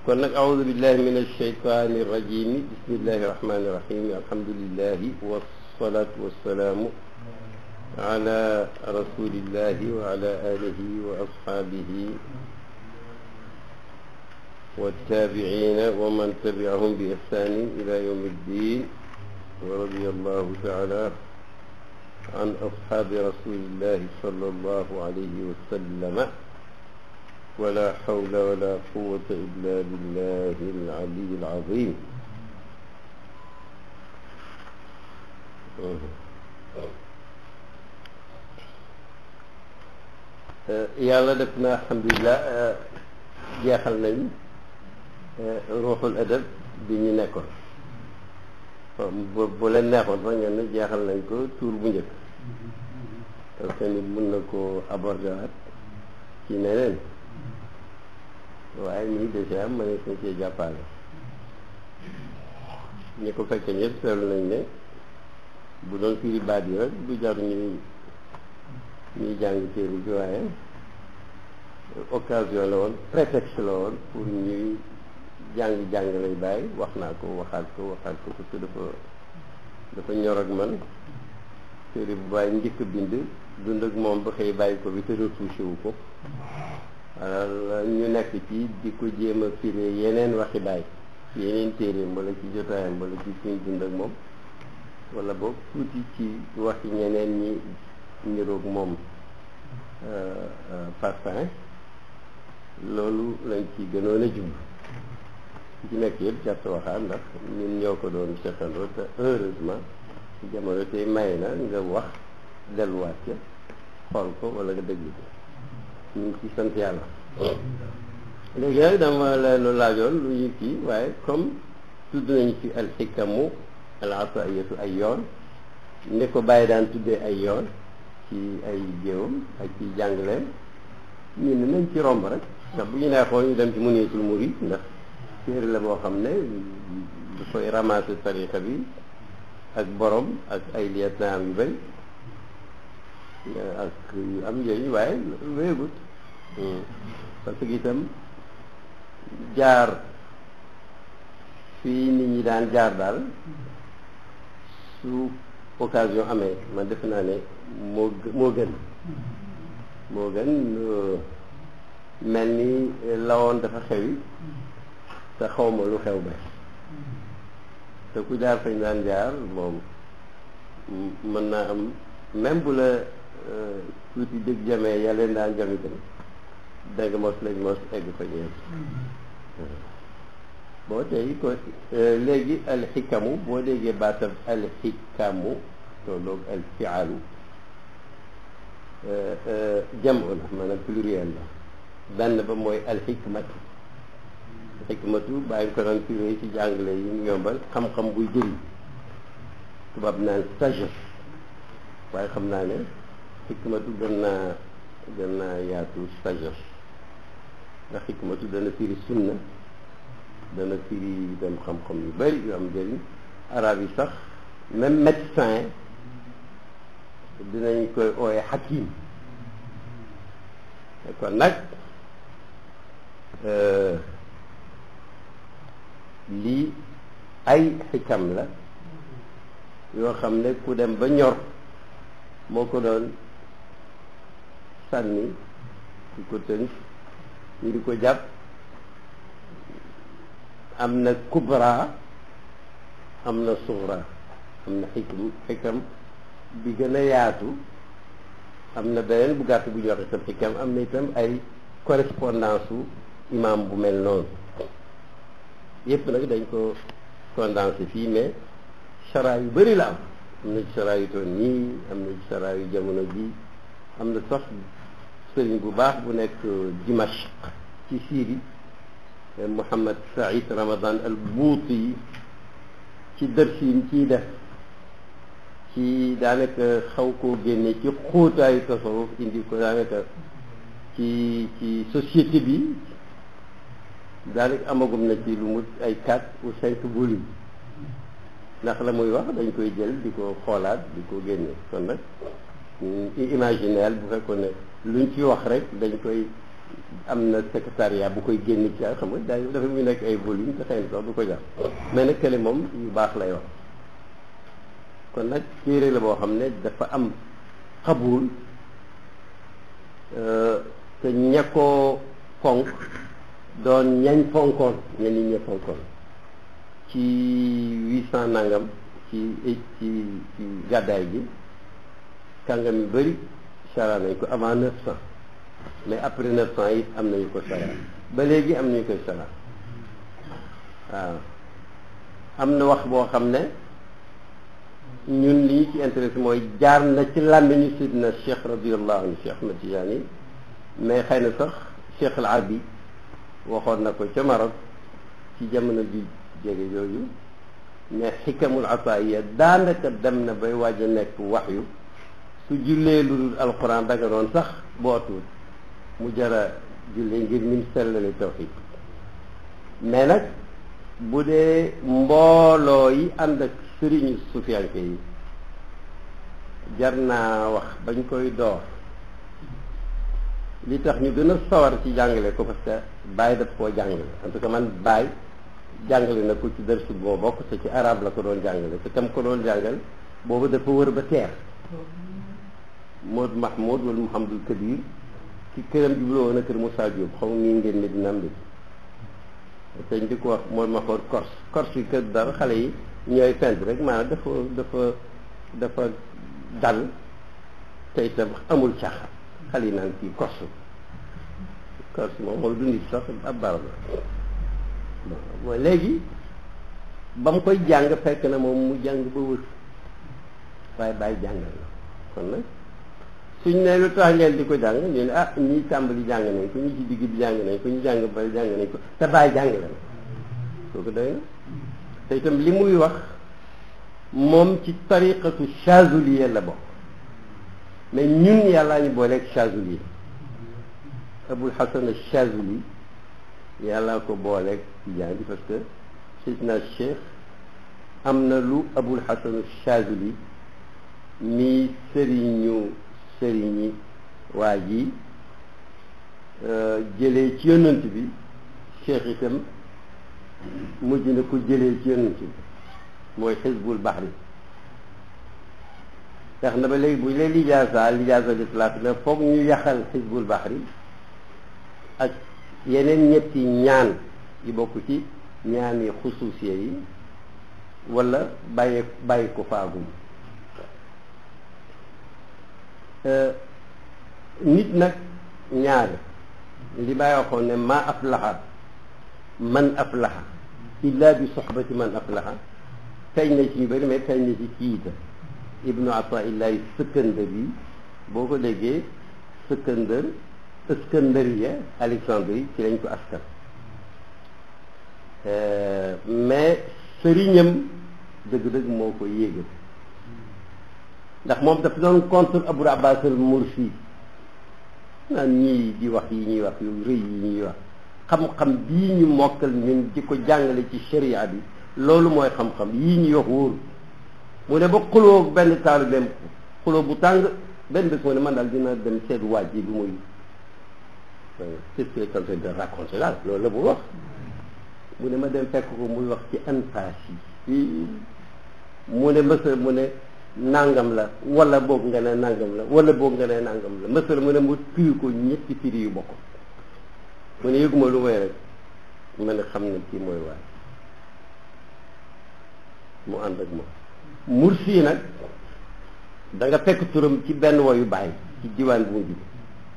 kon nag aoudu billahi min alsheytani irrajimi bismillahi irrahmani irrahim alhamdulilahi wassalatu wassalaamu ala rasulillahi wa ala alihi wa ashabihi والتابعين ومن تبعهم بإحسان إلى يوم الدين ورضي الله تعالى عن أصحاب رسول الله صلى الله عليه وسلم ولا حول ولا قوة إلا بالله العلي العظيم yàlla def na alhamdulilah jeexal nañ ruuxul adab bi ñu nekkoon bu bu leen neexoon sax ngeen ne jeexal nañ ko tuur bu njëkk parce que nit mun na koo aborder waat ci neneen waaye nii déjà ma ne suñ cee jàppale ñi ko fekke ñëpp seetlu nañ ne bu doon firi baat yi rek du jar ñuy ñuy jàng téere bi waaye occasion la woon prétexte la woon pour ñuy jàng jàng lay bàyyi wax naa ko waxaat ko waxaat ko parce que dafa dafa ñor ak man téere bu bàyyi njëkk bind dund ak moom ba xëy bàyyi ko bi te retouché wu ko alors ñu nekk ci di ko jéem a firé yeneen waxi bàyyi yeneen téereem wala ci jotaayam wala ci suñ dund ak moom wala boog tuuti ci waxi ñeneen ñi niroog moom parfum loolu lañ ci gënoon a jub ci nekk yëpp jàpp waxaat ndax ñun ñoo ko doon seqandoo te heureusement jamono tey may na nga wax delluwaat ca xool ko wala nga déglu ko ñu ngi ci sant yàlla léegi nag dama leen laajoon lu ñu kii waaye comme tudd nañu ci alxikamu al ataiyatu ay yoon ni ko bàyyi daan tuddee ay yoon ci ay jéewam ak ci jàngaleem ñu ne nañ ci romb rek ndax bu ñu neexoon ñu dem ci muniyatul murid ndax téere la boo xam ne dafay ramasser tariqa bi ak borom ak ay lieutenant yu bëri ak yu am njëriñ waaye wéegut parce que itam jaar fii nit ñi daan jaar daal su occasion amee man defe naa ne moo moo gën moo gën mel ni lawoon dafa xewi te xawma lu xew ba te ku jaar fañ daan jaar moom mën naa am même bu la tuuti dëgg jamee ya leen daan jam itam danga mos lañ mos egg fa ñeent boo tey ko léegi alxikamu boo déggee baatab alxikamu tolloog alfialu jamu la maanaam pluriel la benn ba mooy alxikmatu xikmatu bàyyi ko doon firé ci jàngale yi ñu yombal xam-xam buy jëriñ tubaab naan sagesse waaye xam naa ne xikmatu gën naa gën naa yaatu sagesse ndax xikmatu dana firi sunna dana firi dem xam-xam yu bari yu am njëriñ arab yi sax même médecin dinañ koy ooye xakim kon nag lii ay xikam la yoo xam ne ku dem ba ñor moo ko doon sànni di ko tënk ñu di ko jàpp am na kubra am na suxra am na xikam xikam bi gën a yaatu am na beneen bu gàtt bu ñu wax itam xikam am na itam ay correspondance su imam bu mel noonu yëpp nag dañ ko condensé fii mais chara yu bëri la am am na ci chara yu toon nii am na ci chara yu jamono bi am na sax sëriñ bu baax bu nekk Dimashq ci Syrie Mouhamad Saïd Ramadan al Bouti ci dërsi yi ciy def ci daanaka xaw koo génne ci xóotaayu tasawuf indi ko daanaka ci ci société bi daanaka amagum na ci lu mu ay quatre ou cinq volumes ndax la muy wax dañ koy jël di ko xoolaat di ko génne kon nag imaginaire bu fekkoon ne luñ ci wax rek dañ koy am na secrétariat bu koy génn ci xam nga daay dafa muy nekk ay volume te xëy na sax du ko jar mais nag kële moom yu baax lay wax kon nag téere la boo xam ne dafa am xabul te ña ko fonk doon ñañ fonkoon ña nit ña fonkoon ci huit cent nangam ci ci ci gàddaay gi kàngam yu bëri chara nañ ko avant neuf cent mais après neuf cent it am nañu ko chara ba léegi am nañu koy chara waaw am na wax boo xam ne ñun li ñu ci intéressé mooy jaar na ci làmmiñu sidna cheikh radiallahu anhu cheikh Ahmad Tijaani mais xëy na sax cheikh al Arabi waxoon na ko ca Maroc ci jamono bi jege yooyu mais xikamul ataaya daanaka dem na bay waaj a nekk waxyu su jullee lu dul alquran danga doon sax bootul mu jara jullee ngir nim sellale tawxid mais nag bu dee mbooloo yi ànd ak sëriñu sufiyanke yi jar naa wax bañ koy door li tax ñu gën a sawar ci jàngale ko parce que Baye daf koo jàngale en tout cas man Baye jàngale na ko ci dërsu boo bokk te ci arab la ko doon jàngale te tam ko doon jàngal boobu dafa wër ba teer Maud Mahmoud wala Mouhamadul Kabir ci këram jubloo woon a kër Moussa Diop xaw ma mii ngeen ne dina am te ñu di ko wax Maud Mahmoud Corse Corse yi kër dara xale yi ñooy fent rek maanaam dafa dafa dafa dal te itam amul caaxaan xale yi naan kii Corse Corse moom moom du nit sax ab barab la bon léegi ba mu koy jàng fekk na moom mu jàng ba wër waaye bàyyi jàngal na kon nag suñ ne lu tax ngeen di ko jàng ñu ne ah ñii tàmbali jàng nañ ko ñi ci digg bi jàng nañ ko ñu jàng bari jàng nañ ko te bàyyi jàng la kooku doy na te itam li muy wax moom ci tariqatu chazuliya la bokk mais ñun yàllaa ñu booleeg chazuliya abul hasan chazuli yàllaa ko booleeg tijaan bi parce que sidna cheikh am na lu abul hasan chazuli mi sëriñu sëriñi waa ji jëlee ci yonant bi cheikh itam mujj na ko jëlee ci yonant bi mooy xisbul baxri tax na ba léegi bu ñu leen lijaasa lijaasa lislaat na foog ñu yaxal xisbul baxri ak yeneen ñetti ñaan yi bokk ci ñaan yi xusuusiye yi wala bàyyi bàyyi ko faagum nit nag ñaare li bàyyi waxoon ne ma aflaxa man aflaxa illa bi soxbati man aflaxa feeñ na ci ñu bëri mais feeñ na ci kiita ibnu ataillahi sëkkandari boo ko déggee sëkkandër Iskandariya Alexandrie ci lañ ko askan mais sëriñam dëgg-dëgg moo ko yéegal ndax moom dafa doon contre Abul Abbas al Mursi naan ñii di wax yi ñuy wax yu rëy yi ñuy wax xam-xam bii ñu mokkal ñun di ko jàngale ci sharia bi loolu mooy xam-xam yii ñuy wax wóoru mu ne ba xuloo benn taalibeem xuloo bu tàng benn bés mu ne man daal dina dem seet waaj yi lu muy c'est ce que quelqu'un de raconter daal loolu la bu wax mu ne ma dem fekk ko muy wax ci anfaas yi mu ne mësa mu ne nangam la wala boog nga ne nangam la wala boog nga ne nangam la mësa mu ne mu firi ko ñetti firi yu bokk mu ne yëguma lu may rek ma ne xam ne kii mooy waay mu ànd ak moom mursi nag da nga fekk turam ci benn woyu bàyyi ci diwaan bu mu jóge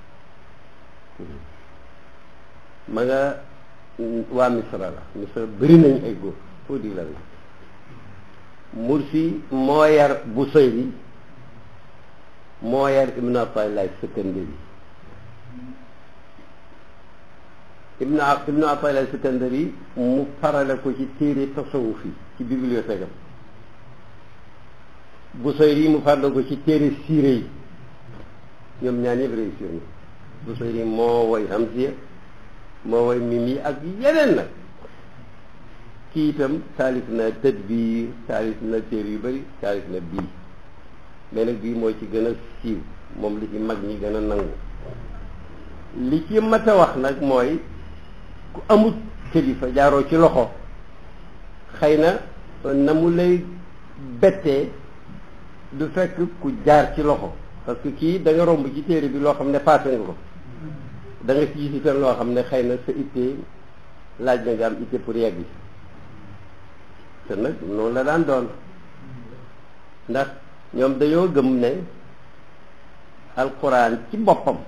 ma nga waa misra la misra bëri nañ ay góor foo di la la mursi moo yar Busayri moo yar ibnu Ataillah Sikandari ibnu ibnu Ataillah Sikandari mu farale ko ci téere tasawuf yi ci bibliothèque am Busayri mu farale ko ci téere siire yi ñoom ñaan yëpp réussir na Busayri moo woy Hamziya moo woy Mimi ak yeneen nag kii itam taalif na tadbiir taalif na téere yu bëri taalif na bii mais nag bii moo ci gën a siiw moom li ci mag ñi gën a nangu li ci mat a wax nag mooy ku amut kilifa jaaroo ci loxo xëy na na mu lay bettee du fekk ku jaar ci loxo parce que kii da nga romb ci téere bi loo xam ne paase nga ko da nga ci gis itam loo xam ne xëy na sa ittee laaj na nga am itte pour yegg te nag noonu la daan doon ndax ñoom dañoo gëm ne alquran ci boppam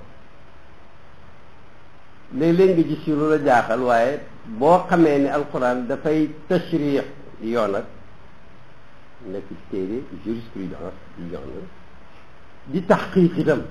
léeg-léeg nga gis ci lu la jaaxal waaye boo xamee ne alquran dafay tashrix yoon ak nekk ci téere jurisprudence yi yoon di taxqiq itam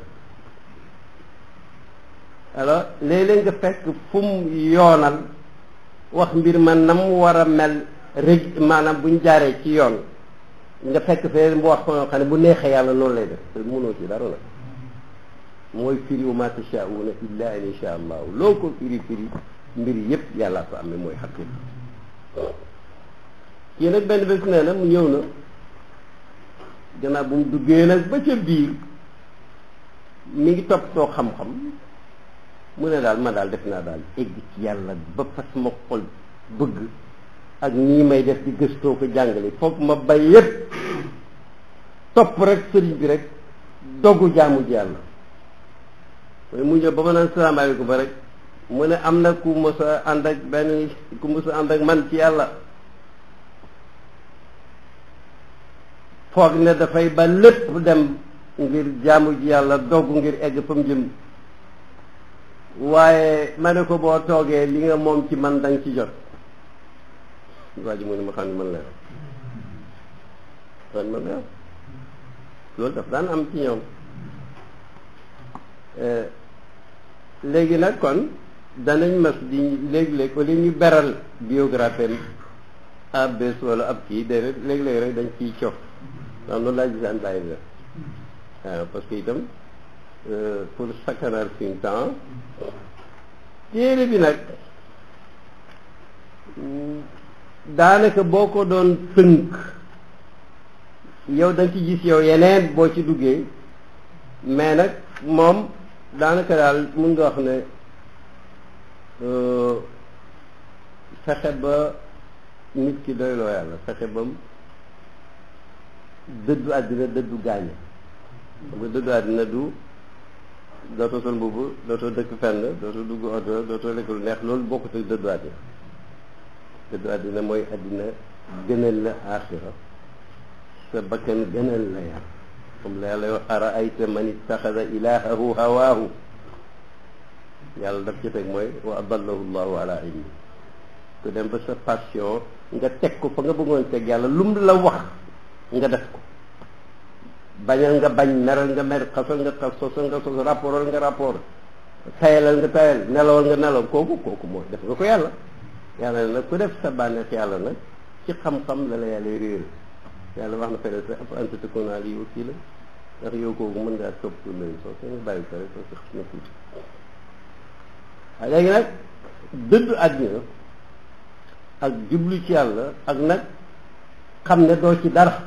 alors léeg-léeg nga fekk fu mu yoonal wax mbir ma nam war a mel rég maanaam buñ jaaree ci yoon nga fekk fee mu wax ko xam ne bu neexee yàlla noonu lay def te mënoo ci dara nag mooy firi wa ma tashauna illa an insha allahu loo ko firi firi mbir yëpp yàllaa ko amee mooy xaqiqa kii nag benn bés nee na mu ñëw na gannaaw bu mu duggee nag ba ca biir mi ngi toppatoo xam-xam mu ne daal ma daal def naa daal egg ci yàlla ba fas ma xol bëgg ak nii may def di gëstoo ko jàngale foog ma bay yépp topp rek sëriñ bi rek dogu jaamu ji yàlla mu ñëw ba ma naan salaamaaleykum ba rek mu ne am na ku mës a ànd ak benn ku mës a ànd ak man ci yàlla foog ne dafay ba lépp dem ngir jaamu ji yàlla dogg ngir egg fa mu jëm waaye ma ne ko boo toogee li nga moom ci man danga ci jot waa ji mu ne ma xam ne man la man man la loolu daf daan am ci ñoom léegi nag kon danañ mas di léeg-léeg au lieu ñu beral biographie ab bés wala ab kii déedéet léeg-léeg rek dañ ciy cof waaw noonu laa gisaan bàyyi la waaw parce que itam pour sakkanal suñu temps téere bi nag daanaka boo ko doon tënk yow da nga ci gis yow yeneen boo ci duggee mais nag moom daanaka daal mun nga wax ne fexe ba nit ki doyloo yàlla fexe ba dëddu àddina dëddu gaañe xam nga dëddu àddina du dootoo sol mbubb dootoo dëkk fenn dootoo dugg oto dootoo lekk lu neex loolu bokkut ak dëddu àddina dëddu àddina mooy àddina gënal la aaxira sa bakkan gënal la yàlla comme la yàlla wax ara ayta man ittaxada ilahahu hawaahu yàlla daf ci teg mooy wa adallahu llahu ala ilmi ku dem ba sa passion nga teg ko fa nga bëggoon teg yàlla lum la wax nga def ko bañal nga bañ meral nga mer xasal nga xas sosal nga sos rapportal nga rapport tayalal nga tayal nelawal nga nelaw kooku kooku mooy def nga ko yàlla yàlla ne nag ku def sa bànneex yàlla nag ci xam-xam la la yàlla réer yàlla wax na fene sa ap anta takuna li kii la ndax yow kooku mën ngaa topp lay soo ko nga bàyyi ko rek soo ko xas na tuuti waaye léegi nag dëddu àddina ak jublu ci yàlla ak nag xam ne doo ci dara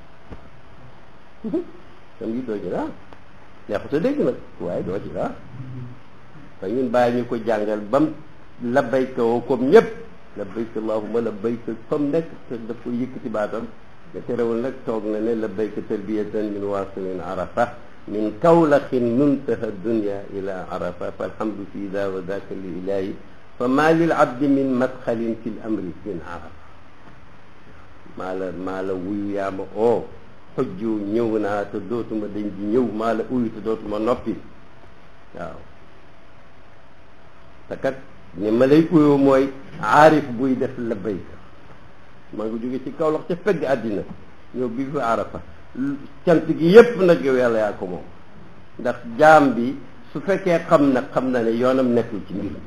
tam yi doo ci dara neexut a dégg nag waaye doo ci dara te ñun bàyyi ñu ko jàngal bam labbayka woo comme ñëpp labbayka allahumma labbayka comme nekk te daf ko yëkkati baatam te terewul nag toog na ne labbayka talbiyatan min wasilin arafa min kawlaxin muntaha dunya ila arafa falhamdu fi da wa daka li ilahi fa ma lil abdi min madxalin fi l amri min arafa maa la maa la wuyu yaa ma oo xojju ñëw naa te dootuma dañ di ñëw maa la uyu te dootuma noppi waaw te kat ni ma lay uyoo mooy aarif buy def labbayka maa ngi jóge ci kaw lox ca fegg àddina ñëw bi fi arafa cant gi yépp nag yow yàlla yaa ko moom ndax jaam bi su fekkee xam na xam na ne yoonam nekkul ci mbir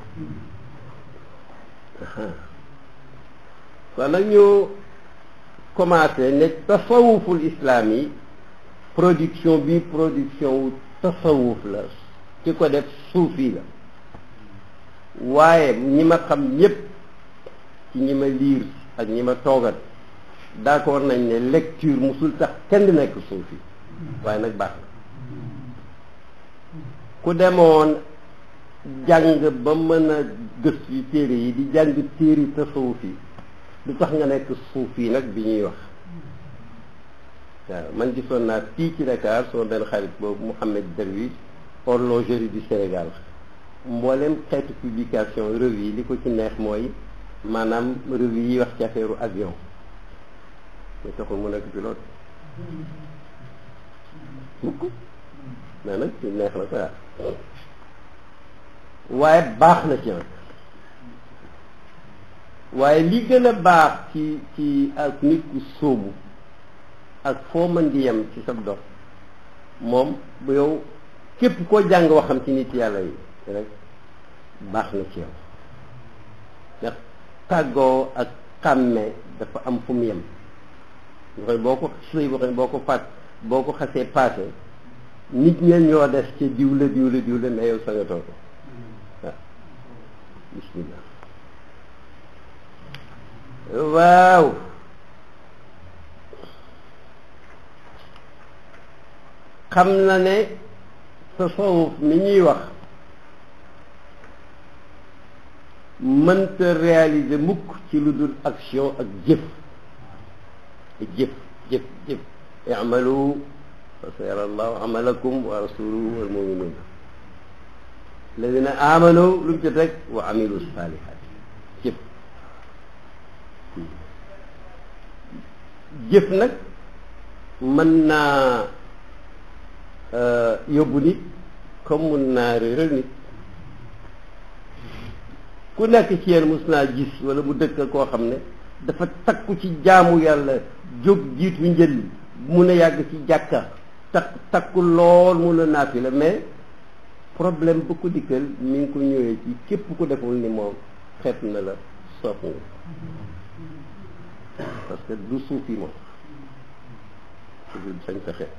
kon nag ñu commencé ne tasawuful islam yi production bi production wu tasawuf la ki ko def suufi la waaye ñi ma xam ñépp ci ñi ma liir ak ñi ma toogat d'accord nañ ne lecture musul tax kenn di nekk suufi waaye nag baax na ku demoon jàng ba mën a gëstu yi téere yi di jàng téere tasawuf yi du tax nga nekk suuf yi nag bi ñuy wax waaw man gisoon naa fii ci Dakar sama benn xarit boobu Mouhamed Derwish horlogerie du Sénégal mboolem xeetu publication revue yi li ko ci neex mooy maanaam revue yi wax ci affaire avion mais taxul mu nekk pilote mukk mais nag ci neex la quoi waaye baax na ci nag waaye li gën a baax ci ci ak nit ku sóobu ak foo mën di yem ci sa dox moom bu yow képp koo jàng waxam ci nit yàlla yi rek baax na ci yow ndax tàggoo ak xàmme dafa am fu mu yem nga boo ko sëy boo xam boo ko fàtt boo ko xasee paase nit ñeen ñoo des ci diw la diw la diw la mais yow sa nga toog waaw bismillah waaw xam na ne tasawuf mi ñuy wax mënta réaliser mukk ci lu dul action ak jëf jëf jëf jëf i'malu fa sayara allahu amalakum wa rasuluhu wal muminun alladina amanu lu mu ci teg wa amilu salihat jëf jëf nag mën naa yóbbu nit comme mun naa réeral nit ku nekk ci yéen mus naa gis wala mu dëkk koo xam ne dafa takku ci jaamu yàlla jóg jiitu njël mun a yàgg ci jàkka takk takku lool mun a naafi la mais problème bu ko dikkal mi ngi ko ñëwee ci képp ku deful ni moom xeet na la soof nga parce que du suufi moom du sañ sa xeet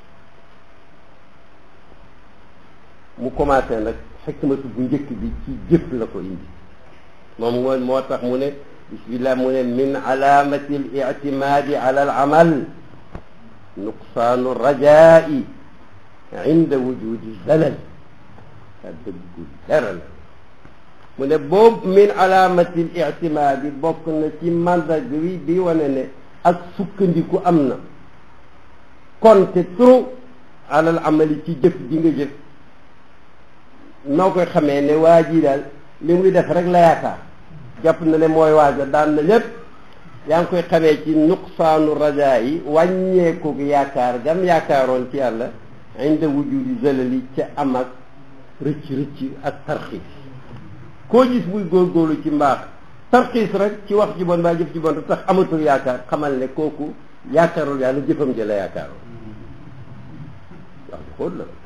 mu commencé nag xikmatu bu njëkk bi ci jëf la ko indi moom mooy moo tax mu ne bismillah mu ne min alaamati al ictimaadi ala al amal nuqsaanu rajaai inda wujudi zalal a dëggu dara la mu ne boobu min alaamati al ictimaadi bokk na ci mandag wi bi wane ne ak sukkandiku am na konte trop ala al amali ci jëf ji nga jëf noo koy xamee ne waa ji daal li muy def rek la yaakaar jàpp na ne mooy waaja daan na lépp yaa ngi koy xamee ci nuqsaanu rajaa yi wàññeeku yaakaar gam yaakaaroon ci yàlla inda wujudi zalali ca am ak rëcc rëcc ak tarxiis koo gis muy góorgóorlu ci mbaax tarxiis rek ci wax ji bon baa jëf ji bon tax amatul yaakaar xamal ne kooku yaakaarul yàlla jëfam ji la yaakaaroon wax ji xóot la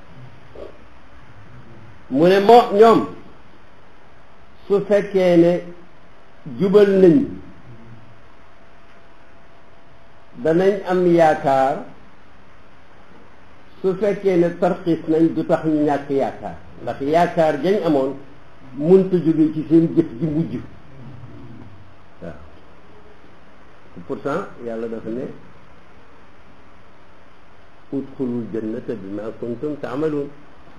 mu ne moo ñoom su fekkee ne jubal nañ danañ am yaakaar su fekkee ne tarxiis nañ du tax ñu ñàkk yaakaar ndax yaakaar jañ amoon munta jóge ci seen jëf ji mujj waaw pourtant yàlla dafa ne udxulul jannata bima kuntum taamaluun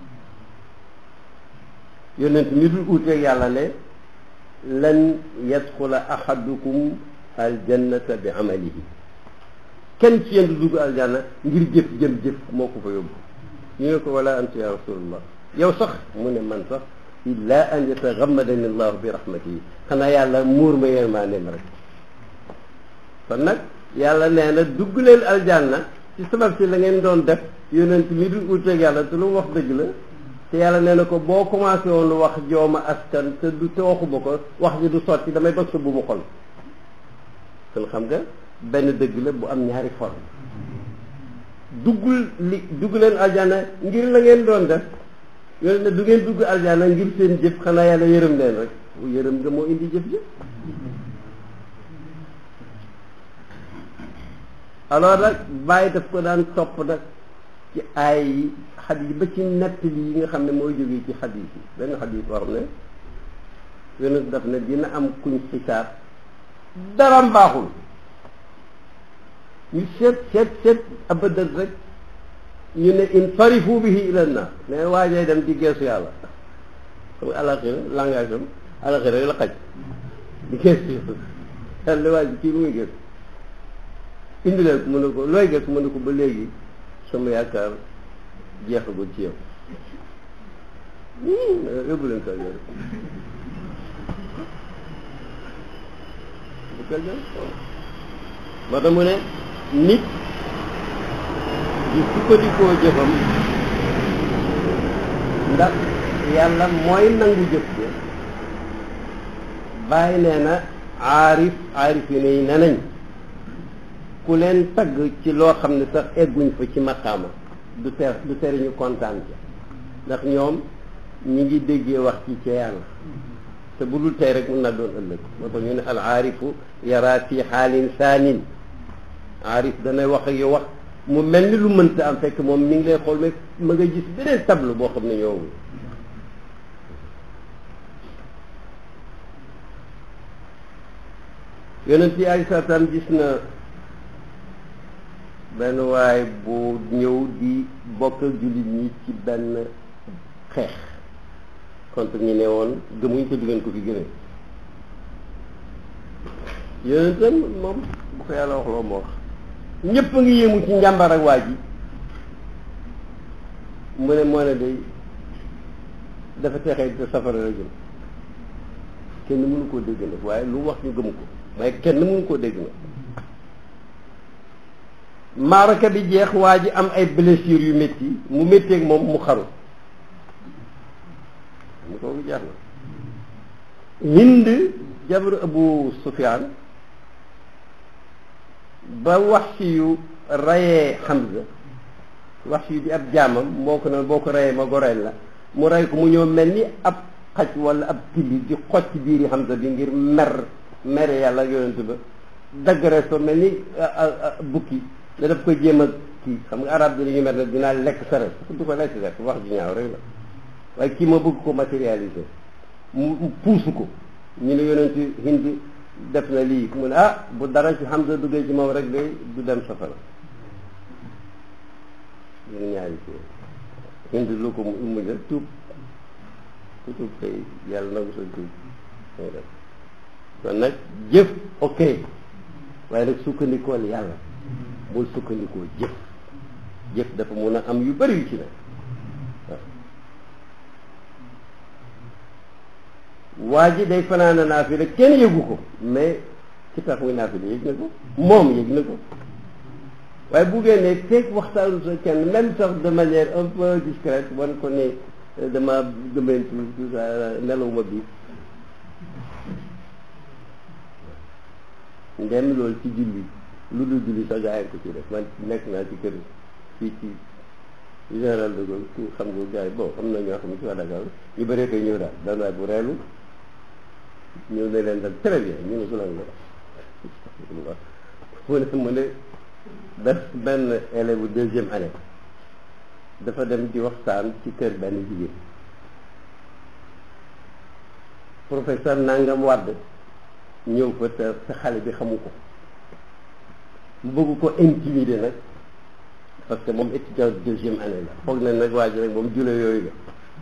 yonent mi dul uuteeg yàlla ne lan yadxula ahadukum aljannata bi amalihi kenn ci yéen du dugg aljanna ngir jëf jëm jëf moo ko fa yóbbu ñu ne ko wala anta ya rasulullah yow sax mu ne man sax illa an yatagammadani allahu bi rahmatihi xanaa yàlla muur ma yërmandeem rek kon nag yàlla nee na dugg leen aljanna ci sabab si la ngeen doon def yonent mi dul uuteeg yàlla te lu mu wax dëgg la te yàlla nee na ko boo commencé woon wax jooma askan te du te waxuma ko wax ji du sotti damay bëgg sa bu mu xol kon xam nga benn dëgg la bu am ñaari forme duggul li dugg leen aljana ngir la ngeen doon def yooyu ne du ngeen dugg aljana ngir seen jëf xanaa yàlla yërëm leen rek yërëm nga moo indi jëf jëf alors nag bàyyi daf ko daan topp nag ci ay yi xadis ba ci nettali yi nga xam ne mooy jógee ci xadis yi benn xadis boo xam ne yonent daf ne dina am kuñ xisaab dara mbaaxul ñu seet seet seet abadan rek ñu ne in farifu bihi ila naar ne waajay dem ci geesu yàlla xam nga alaxira langage am alaxira rek la xaj di gëstu yàlla waa ji kii lu muy gëstu indi leen ko mu ne ko looy gëstu mu ne ko ba léegi sama yaakaar jeexagul ci yow yóbbu leen ko yow bu ko jël moo tax mu ne nit di sukkandikoo jëfam ndax yàlla mooy nangu jëf ko bàyyi nee na aarif aarif yi ne ne nañ ku leen tagg ci loo xam ne sax egguñ fa ci maqaama du ter du tere ñu kontaan ci ndax ñoom ñi ngi déggee wax ci ca yàlla te bu dul tey rek mën naa doon ëllëg moo tax ñu ne al aarifu yara fi xaalin saanin aarif danay wax ak yow wax mu mel ni lu mënta am fekk moom mi ngi lay xool mais ma nga gis beneen tableau boo xam ne ñoowul yonent yi ay saatam gis na benn waay bu ñëw di bokk ak jullit ñi ci benn xeex contre ñi ne woon gëmuñ te du ngeen ko fi gënee yonentam moom bu ko yàlla wax loo ma wax ñëpp a ngi yéemu ci njàmbar ak waa ji mu ne moo ne day dafa texee te safara la jëm kenn mënu koo dégg nag waaye lu wax ñu gëmu ko waaye kenn mënu koo dégg nag maaraka bi jeex waa ji am ay blessures yu métti mu métteeg moom mu xaru mu kooku jeex na hind jabaru abu sufyaan ba wax si yu rayee Hamza wax si yu di ab jaamam moo ko ne boo ko rayee ma goreel la mu rey ko mu ñëw mel ni ab xaj wala ab tilli di xoj ci biiri Hamza bi ngir mer mere yàlla yonent ba dagg resto mel ni bukki ne daf ko jéem a kii xam nga arab bi dañuy mer ne dinaa lekk sa res du ko lekk rek wax ji ñaaw rek la waaye kii ma bëgg ko matérialiser mu puusu ko ñu ne yonent Hind def na lii mu ne ah bu dara ci Hamza duggee ci moom rek day du dem safara ñun ñaari ci Hind lu ko mu def tuub ku tuub tey yàlla nangu sa tuub ngay def kon nag jëf ok waaye nag sukkandikool yàlla bul sukkandikoo jëf jëf dafa mun a am yu bari yu ci ne waa ji day fanaana naafila kenn yëgu ko mais ci tax muy naafila yëg na ko moom yëg na ko waaye bu génnee feeg waxtaanu sa kenn même sax de manière un peu discrète wan ko ne dama gëmmentu tout ça nelaw ma bi ndem loolu ci julli lu dul julli sax gaa yi ko ci def man nekk naa ci kër fii ci général de Gaulle ku xam nga gars yi bon am na ñoo xam ne ci waa Dakar ñu bëree koy ñëw daal daan waay bu reelu ñëw ne leen dal très bien ñu ne su lan la mu ne mu ne def benn élève bu deuxième année dafa dem di waxtaan ci kër benn jigéen professeur nangam wàdd ñëw fa te te xale bi xamu ko mu bëgg ko intimider nag parce que moom étudiant deuxième année la foog na nag waa ji rek moom jule yooyu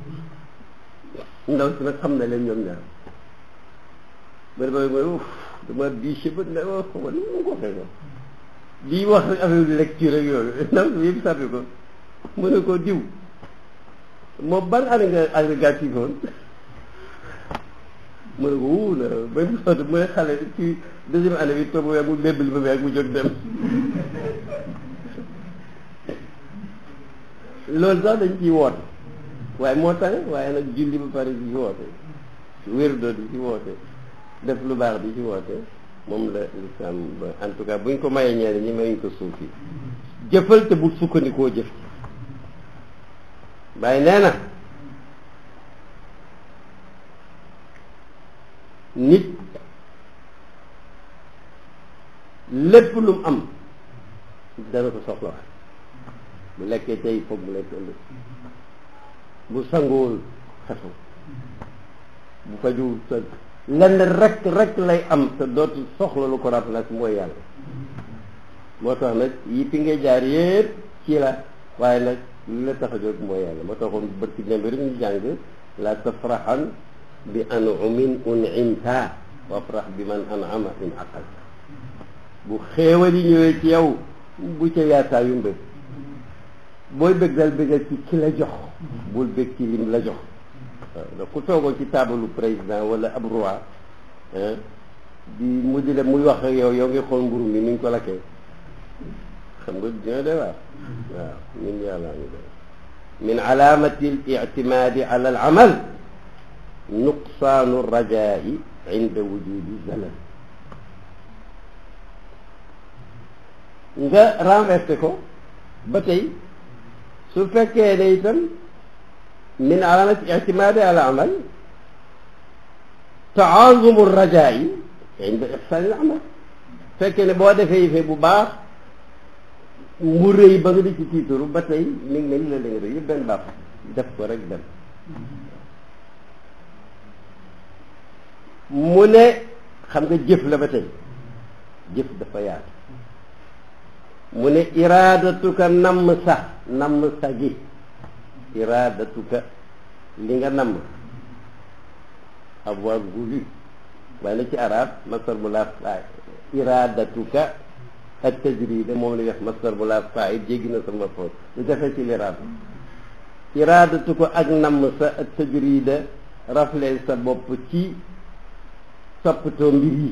la ndaw si nag xam na leen ñoom ñaar bari bari mooy uf dama biche ba ne wax ko ni mu ko waxee ko di wax rek affaire lecture ak yooyu ndaw si yëpp sàppi ko mu ne ko diw moom ban année nga agrégatif woon mu ne ko wuu na ba mu sotti mu ne xale ci deuxième année bi toog mu bébbali ba mu jóg dem loolu sax dañ ciy woote waaye moo tax waaye nag julli ba pare di ci woote wérdo di ci woote def lu baax di ci woote moom la l'islam ba en tout cas buñ ko mayee ñeneen ñi mayuñ ko suuf yi jëfal te bu sukkandikoo jëf bàyyi nee na nit lépp lu mu am dana ko soxlawaat bu lekkee tey foog mu lekk ëllëg bu sangool xesu bu faju sa lenn rek rek lay am te dootu soxla lu ko remplacer mooy yàlla moo tax nag yi fi ngay jaar yépp ci la waaye nag li la tax a jóg mooy yàlla moo taxoon bërki demb rek ñu jàng la tafraxan bi anumin unimta wafrax bi man anama in aqalta bu xéewal yi ñëwee ci yow bu ca yaataa yu mbëg booy bëgg dal bëggal ci ki la jox bul bëgg ci lim la jox waaw ku toogoo ci taabalu président wala ab roi di mu di la muy wax ak yow yow ngi xool mburu mi ni ñu ko lakkee xam nga dina de waar waaw ñun yàlla ñu de min alaamati al ictimaadi ala al amal nuqsaanu rajaai inda wujudi zalal nga renversé ko ba tey su fekkee ne itam min alaamati ictimaadi ala amal taazumu rajaai inda ixsaani al amal fekkee ne boo defee yëfe bu baax mu rëy ba nga di ci tiitaru ba tey mi ngi mel la la nga rëy yëpp benn baax def ko rek dem mu ne xam nga jëf la ba tey jëf dafa yaatu mu ne iraadatuka namm sa namm sa gi iraadatuka li nga namm avoir voulu waaye na ci arab masar bu laa faay iraadatuka ak tajrida moom la wax masar bu laa faay jéggi na sama foos lu defee ci liraab iraadatuka ak namm sa ak tajrida rafle sa bopp ci toppatoo mbir yi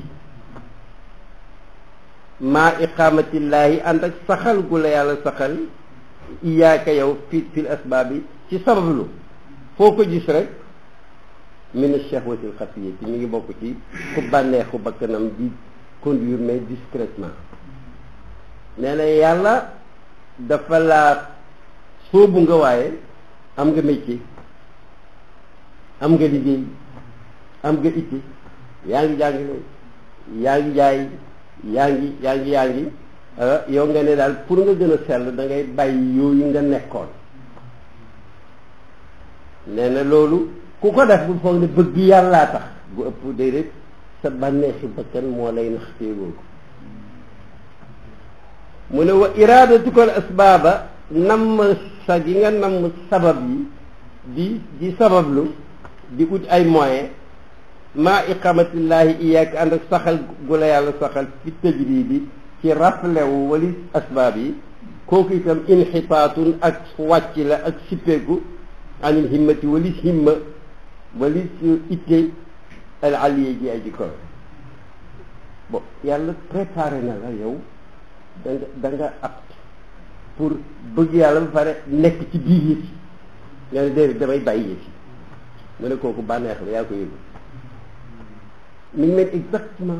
maa iqaamatillahi ànd ak saxal gu la yàlla saxal iyaaka yow fi fil asbaab yi ci sabablu foo ko gis rek min ash-shahwati al-xafiyati mi ngi bokk ci ku bànneexu bakkanam di conduire mais discrètement nee na yàlla dafa laa sóobu nga waaye am nga métier am nga liggéey am nga itti yaa ngi jàngale yaa ngi jaay yaa ngi yaa ngi yaa ngi yow nga ne daal pour nga gën a sell da ngay bàyyi yooyu nga nekkoon nee na loolu ku ko def bu foog ne bëgg yàllaa tax bu ëpp déedéet sa bànneexi bakkan moo lay nax téegoo ko mu ne wa iraadatukal asbaaba namm sa gi nga namm sabab yi di di sabablu di ut ay moyen maa iqamatillahi iyaak ànd ak saxal gu la yàlla saxal fi tajridi ci raflewu wali asbaab yi kooku itam inxitaatun ak wàcc la ak sippeeku anil himmati walis himma walis itte al aliye ji ay ji kowe bon yàlla préparé na la yow da nga da nga apte pour bëgg yàlla ba pare nekk ci biir yëf yi nga ne déedéet damay bàyyi yëf yi mu ne kooku bànneex la yaa ko yëgu mi ngi mel exactement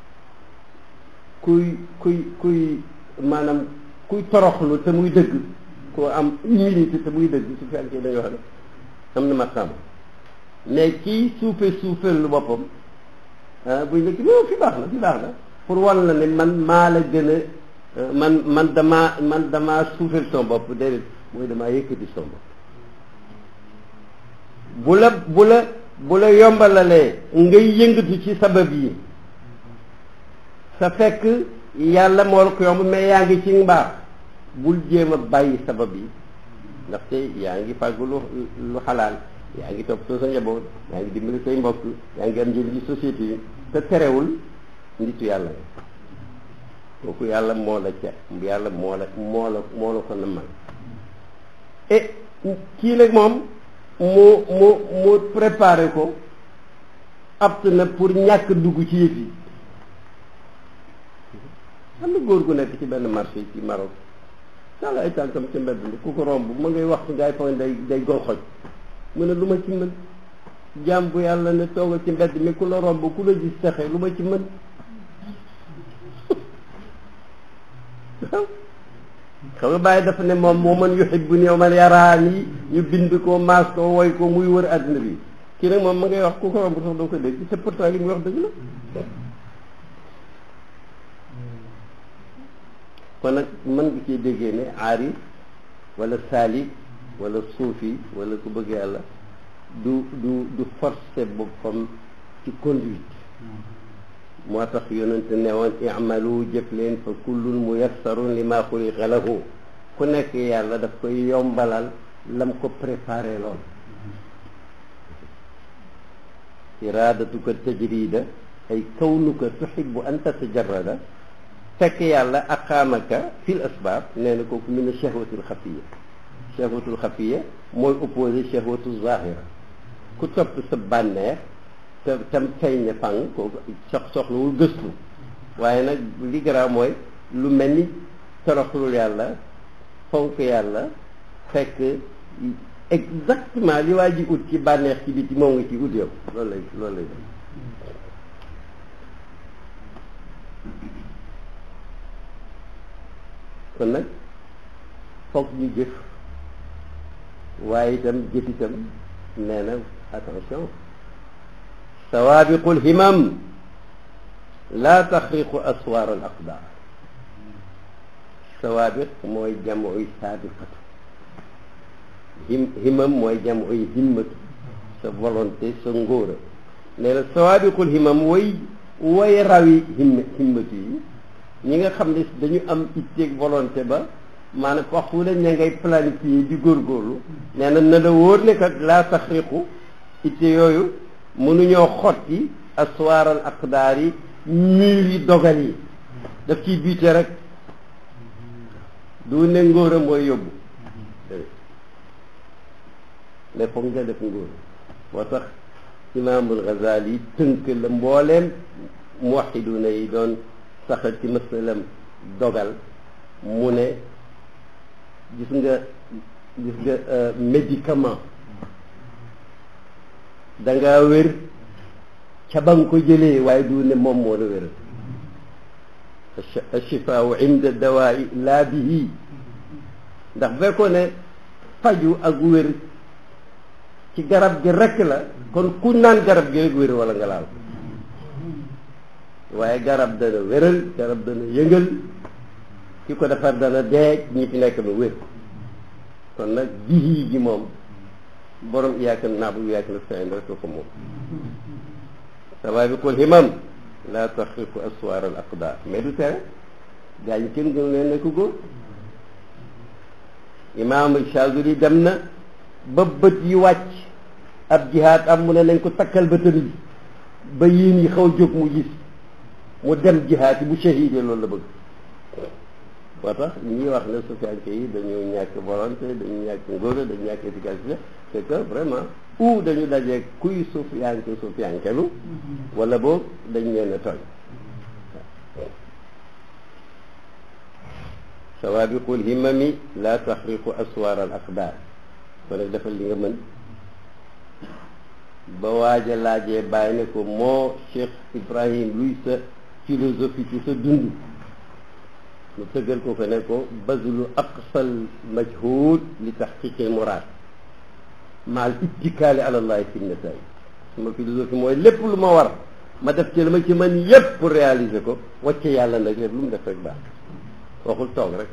kuy kuy kuy maanaam kuy toroxlu te muy dëgg koo am humilité te muy dëgg su fekkee dañoo xam ne am na maqaam mais kii suufe suufeel lu boppam ah buy nekk non fi baax na fi baax na pour wal na ne man maa la gën a man man damaa man damaa suufeel son bopp déedéet mooy damaa yëkkati son bopp bu la bu la bu la yombalalee ngay yëngatu ci sabab yi sa fekk yàlla moo la ko yomb mais yaa ngi ci mbaax bul jéem a bàyyi sabab yi ndaxte yaa ngi fàggu lu lu xalaal yaa ngi toppatoo sa njaboot yaa ngi dimbali say mbokk yaa ngi am njëriñ ci société yi te terewul nditu yàlla nga kooku yàlla moo la ca yàlla moo la moo la moo la ko namal et kii nag moom mu mu mu préparé ko apte na pour ñàkk dugg ci yëf yi am na góor gu nekk ci benn marché ci Maroc sala ay tànkam ci mbedd mi ku ko romb ma ngay wax ngay foog day day gol xoj mu ne lu ma ci mën jaam bu yàlla ne toogal ci mbedd mi ku la romb ku la gis texe lu ma ci mën xam nga bàyyi dafa ne moom moo man yuhibbu ni man yaraani ñu bind ko maas ko woy ko muy wër àddina bi kii nag moom ma ngay wax ku ko romb sax doo ko dégg te pourtant li muy wax dëgg la kon nag mën nga ciy déggee ne aarif wala saalik wala suufi wala ku bëgg yàlla du du du forcer boppam ci conduite moo tax yonente ne woon i'malu jëf leen fa kullun muyassarun li ma xuliqa lahu ku nekk yàlla daf koy yombalal lam ko préparé lool iradatuka tajrida ay kawnuka tuxibu an tatajarrada fekk yàlla aqaamaka fil asbaab nee na kooku min a shahwatul xafiya shahwatul xafiya mooy opposé shahwatul zahira ku topp sa bànneex te tam feeñ ne fang kooku sox soxlawul gëstu waaye nag li garaaw mooy lu mel ni toroxlul yàlla fonk yàlla fekk exactement li waa ji ut ci bànneex ci biti moom nga ci ut yow loolu lay loolu lay def kon nag foog ñu jëf waaye itam jëf itam nee na attention sawaabiqul himam laa taxriqu aswaar al aqdaar sawaabiq mooy jamuy saabiqatu him himam mooy jamuy himmatu sa volonté sa ngóora nee na sawaabiqul himam way way rawi him himmatu yi ñi nga xam ne dañu am itteeg volonté ba maanaam waxtu la ña ngay planifier di góorgóorlu nee na na la wóor ne kat laa taxriqu itte yooyu mënuñoo xotti aswaaral aqdaar yi mur yi dogal yi daf ciy biite rek du ne ngóor a mooy yóbbu mais foog nga def ngóor moo tax imaamul Ghazali tënk la mbooleem muwahiduna yi doon saxal ci masalam dogal mu ne gis nga gis nga médicament da ngaa wér ca ba nga ko jëlee waaye du ne moom moo la wéral achifaau inda dawaa'i laa bihi ndax bu fekkoon ne faju ak wér ci garab gi rekk la kon ku naan garab gi rek wér wala nga laal waaye garab dana wéral garab dana yëngal ki ko defar dana dee ñi fi nekk ba wér kon nag bihi gi moom borom iyaaka naabu iyaaka nasta'iin rek ko moom sawaabiqul himam laa taxriqu aswaar al aqdaar mais du tere gaa ñi kenn gënu leen nekk góor imaam Shaazili dem na ba bët yi wàcc ab jihaad am mu ne nañ ko takkal bëtam yi ba yéen yi xaw jóg mu gis mu dem jihaad yi bu shahide loolu la bëgg moo tax ñi wax ne sufiyanke yi dañu ñàkk volonté dañu ñàkk ngóora dañu ñàkk efficacité c'est que vraiment ou dañu dajee kuy sufiyanke sufiyankelu wala boog dañ leen a tooñ sawaabiqul himami la taxriqu aswaar al aqdaar kon nag defal li nga mën ba waaja laajee bàyyi ne ko moo Cheikh Ibrahim luy sa philosophie ci sa dund mu tëggal ko ko ne ko bazlu aqsal majhud li taxqiqil muraad maal ittikaali ala llahi fi nataay sama philosophie mooy lépp lu ma war ma def ci la ma ci mën yépp pour réaliser ko wacce yàlla nag lépp lu mu def rek baax waxul toog rek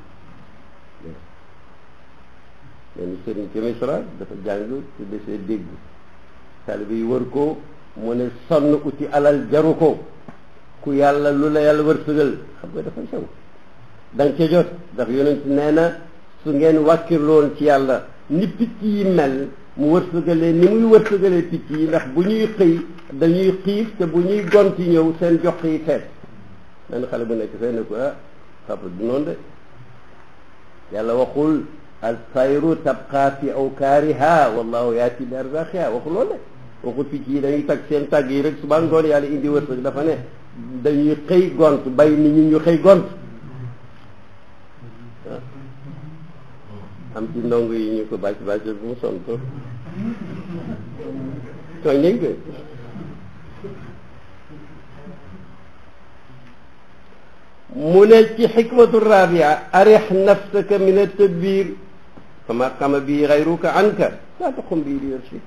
len sëriñ ci Misra dafa jàng te desee dégg taalibe yi wër ko mu ne sonn uti alal jaru ko ku yàlla lu la yàlla wërsëgal xam nga dafa sew da nga ca jot ndax yonent nee na su ngeen wàkkirloon ci yàlla ni picc yi mel mu wërsëgalee ni muy wërsëgalee picc yi ndax bu ñuy xëy dañuy xiif te bu ñuy gonti ñëw seen jox yi fees benn xale bu nekk fee ne ko ah papa du noonu de yàlla waxul al tayru tabqa fi awkaariha wallahu yaati bi arzaaqiha waxul loolu de waxul picc yi dañuy tag seen tàgg yi rek suba ngoon yàlla indi wërsëg dafa ne dañuy xëy gont bay nit ñi ñu xëy gont am ci ndongo yi ñu ko bàcc bàcc bu mu sonn trop tooñ nañ ko mu ne ci xikmatu rabia arix nafsaka min altadbir fama qama bi xayruka anka laa taqum bi li yursika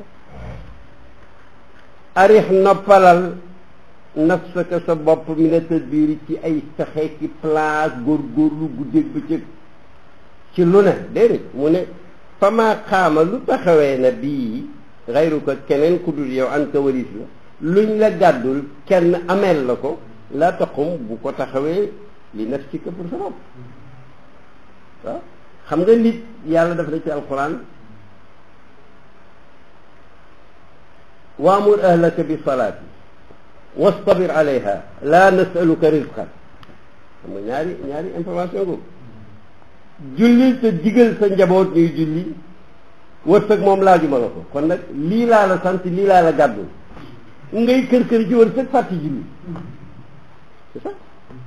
arix noppalal nafsaka sa bopp min altadbir ci ay fexe ki place góorgóorlu guddeeg bëccëg ci lu ne déedéet mu ne fama xaama lu taxawee na bii xayruka keneen ku dul yow an ka waris la luñ la gàddul kenn ameel la ko laa taxum bu ko taxawee li nafsika pour sa bopp waaw xam nga nit yàlla daf na ci alquran waamur ahlaka bi salaati wastabir alayha la nasaluka rizqan xam nga ñaari ñaari information ko julli te digal sa njaboot ñuy julli wërsëg moom laajuma la ko kon nag lii laa la sant lii laa la gàddu ngay kër kër ci wërsëg fàtti julli c'est ça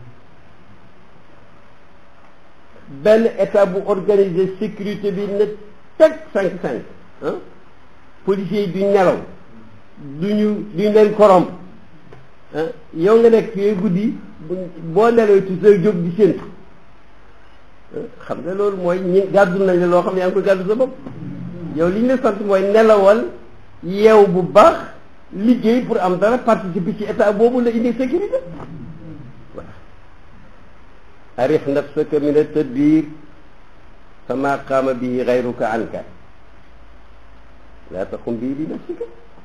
benn état bu organiser sécurité bi ne teg cinq cinq ah policiers yi duñ nelaw duñu duñ leen corrompre ah yow nga nekk fii guddi boo nelawee tu sa jóg di séntu xam nga loolu mooy ñi gàddu nañ la loo xam ne yaa ngi koy gàddu sa bopp yow li ñu la sant mooy nelawal yeew bu baax liggéey pour am dara participer ci état boobu la indi sécurité voilà arif nafsaka min at-tadbir fama qaama bihi gayruka anka laa taqum bii li nafsika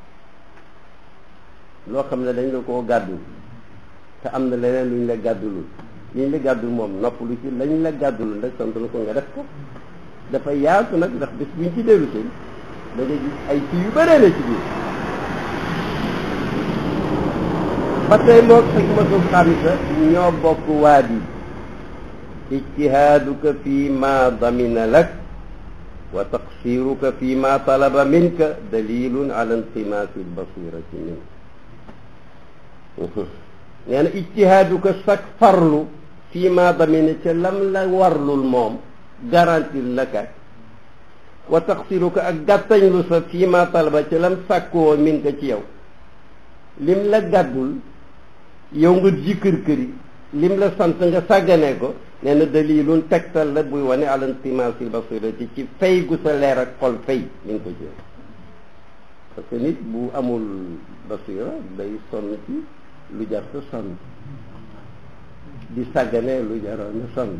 loo xam ne dañ la koo gàddu te am na leneen luñ la gàddulul liñ la gàddul moom noppalu ci lañ la gàddulul nag sant la ko nga def ko dafa yaatu nag ndax bés buñ ci dellu tey da nga gis ay ci yu bëree la ci biir ba tey moog xikmatu xamsa ñoo bokk waadi ijtihaaduka fi ma damina lak wa taqsiruka fi ma talaba minka dalilun ala intimaasi albasirati minka nee na ijtihaaduka sak farlu fi ma damina ca lam la warlul moom garantil la ka wa taqsiruka ak gàttañlu sa fii ma talaba ca lam sàkkoo min ka ci yow lim la gàddul yow nga ji kër këri lim la sant nga sàggane ko nee na dalilun tegtal la buy wane ala intimasil basirati ci fay gu sa leer ak xol fay mi ngi ko ci parce que nit bu amul basira day sonn ci lu jar sa sonn di sàggane lu jaroon na sonn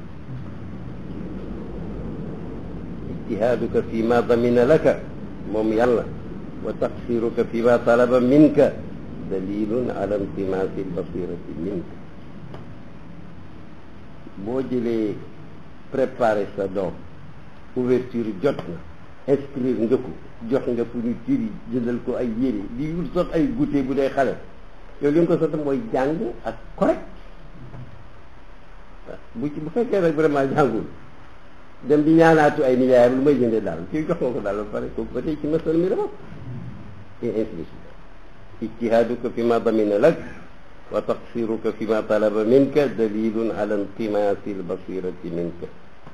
ijtihaaduka fi ma damina laka moom yàlla wa taqsiruka fi ma talaba minka dalilun ala intimaasi albasirati minka boo jëlee préparer sa doom ouverture jot na inscrire nga ko jox nga fourniture yi jëndal ko ay yére di wut sax ay goûter bu dee xale yow li nga ko sant mooy jàng ak correct bu ci bu fekkee nag vraiment jàngul dem di ñaanaatu ay nijaayam lu may jëndee daal kii jox nga ko daal ba pare kooku ba tey ci masal mi la bokk et ainsi de suite ijtihaaduka fi ma damina lak wa taqsiruka fi ma talaba minka dalilun ala intimaasi albasirati minka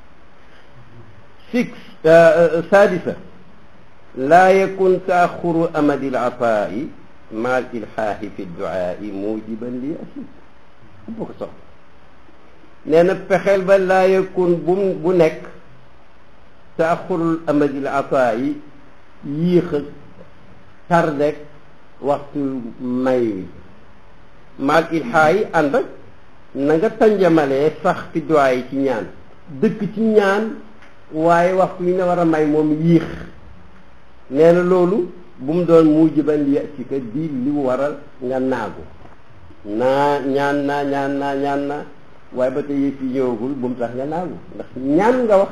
six sadisa laa yakun taaxuru amadi alataai ma al ilxaaxi fi duaai mujiban li asi boo ko soxla nee na pexeel ba laa yakun bu bu nekk taaxurul amadil ataa yi yéex a tardek waxtu may wi maal ilxaa yi ànd ak na nga tanjamalee sax fi duwaay yi ci ñaan dëkk ci ñaan waaye waxtu yi nga war a may moom yéex nee na loolu bu mu doon mujiban li ci ka di li waral nga naagu naa ñaan naa ñaan naa ñaan naa waaye ba tey yëf yi ñëwagul bu mu tax nga naagu ndax ñaan nga wax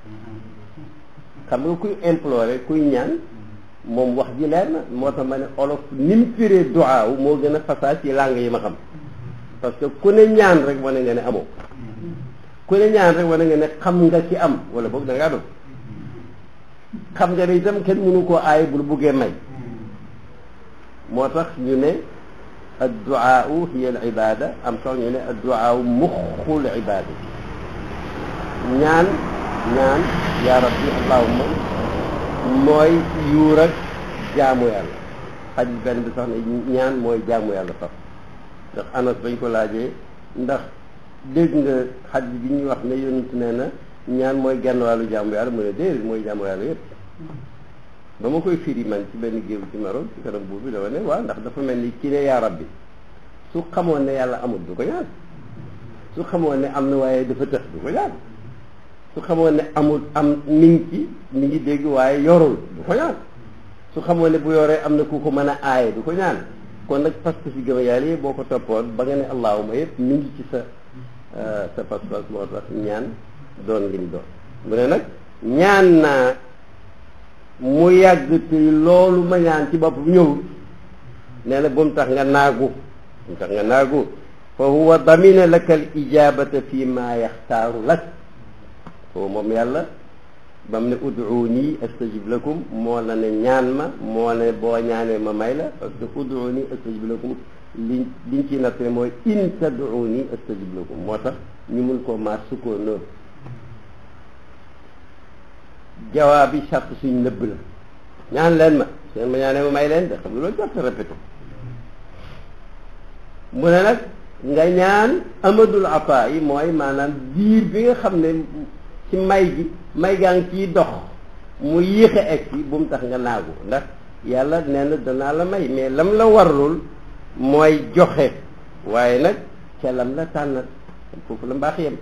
xam nga kuy implorer kuy ñaan moom wax ji leer na moo tax ma ne olof ni mu firee duwaaw moo gën a fasaa ci langue yi ma xam parce que ku ne ñaan rek wane nga ne amoo ku ne ñaan rek wane nga ne xam nga ci am wala boog da ngaa doon xam nga ne itam kenn mënu koo aay bul buggee may moo tax ñu ne adduaau hiya al ibada am sax ñu ne adduaau muxul ibada ñaan ñaan yaa rabbi allahumma mooy yuur ak jaamu yàlla xaj benn bi sax ne ñaan mooy jaamu yàlla sax ndax anas bañ ko laajee ndax dégg nga xaj bi ñuy wax ne yonent nee na ñaan mooy genn wàllu jaamu yàlla mu ne déedéet mooy jaamu yàlla yëpp ba ma koy firi man ci benn géew ci Maroc ci kanam buur bi dafa ne waaw ndax dafa mel ni ki ne yaa rabbi su xamoon ne yàlla amul du ko ñaan su xamoon ne am na waaye dafa tëx du ko ñaan su xamoon ne amul am mi ngi ci mi ngi dégg waaye yorul du ko ñaan su xamoon ne bu yoree am na ku ko mën a aaye du ko ñaan kon nag pas-pas yi gëm yàlla yi boo ko toppoon ba nga ne allahuma yëpp mi ngi ci sa sa pas-pas moo tax ñaan doon lim doon mu ne nag ñaan naa mu yàgg te loolu ma ñaan ci bopp ñëwul nee na bu mu tax nga naagu bu mu tax nga naagu fa huwa damina laka al ijabata fi ma yaxtaaru lak foofu moom yàlla ba mu ne ud'uuni astajib lakum moo la ne ñaan ma moo ne boo ñaanee ma may la parce que ud'uuni astajib lakum li liñ ciy nattee mooy in tad'uuni astajib lakum moo tax ñu mun koo maar sukkoo noonu jawaab bi sart suñ nëbb la ñaan leen ma seen ma ñaanee ma may leen de xam nga loolu jot répété mu ne nag nga ñaan amadul ata yi mooy maanaam diir bi nga xam ne ci may gi may gaa ngi ciy dox mu yéexe egg si bu mu tax nga naagu ndax yàlla nee na danaa la may mais lam la warlul mooy joxe waaye nag ca lam la tànnat foofu la mbaax yem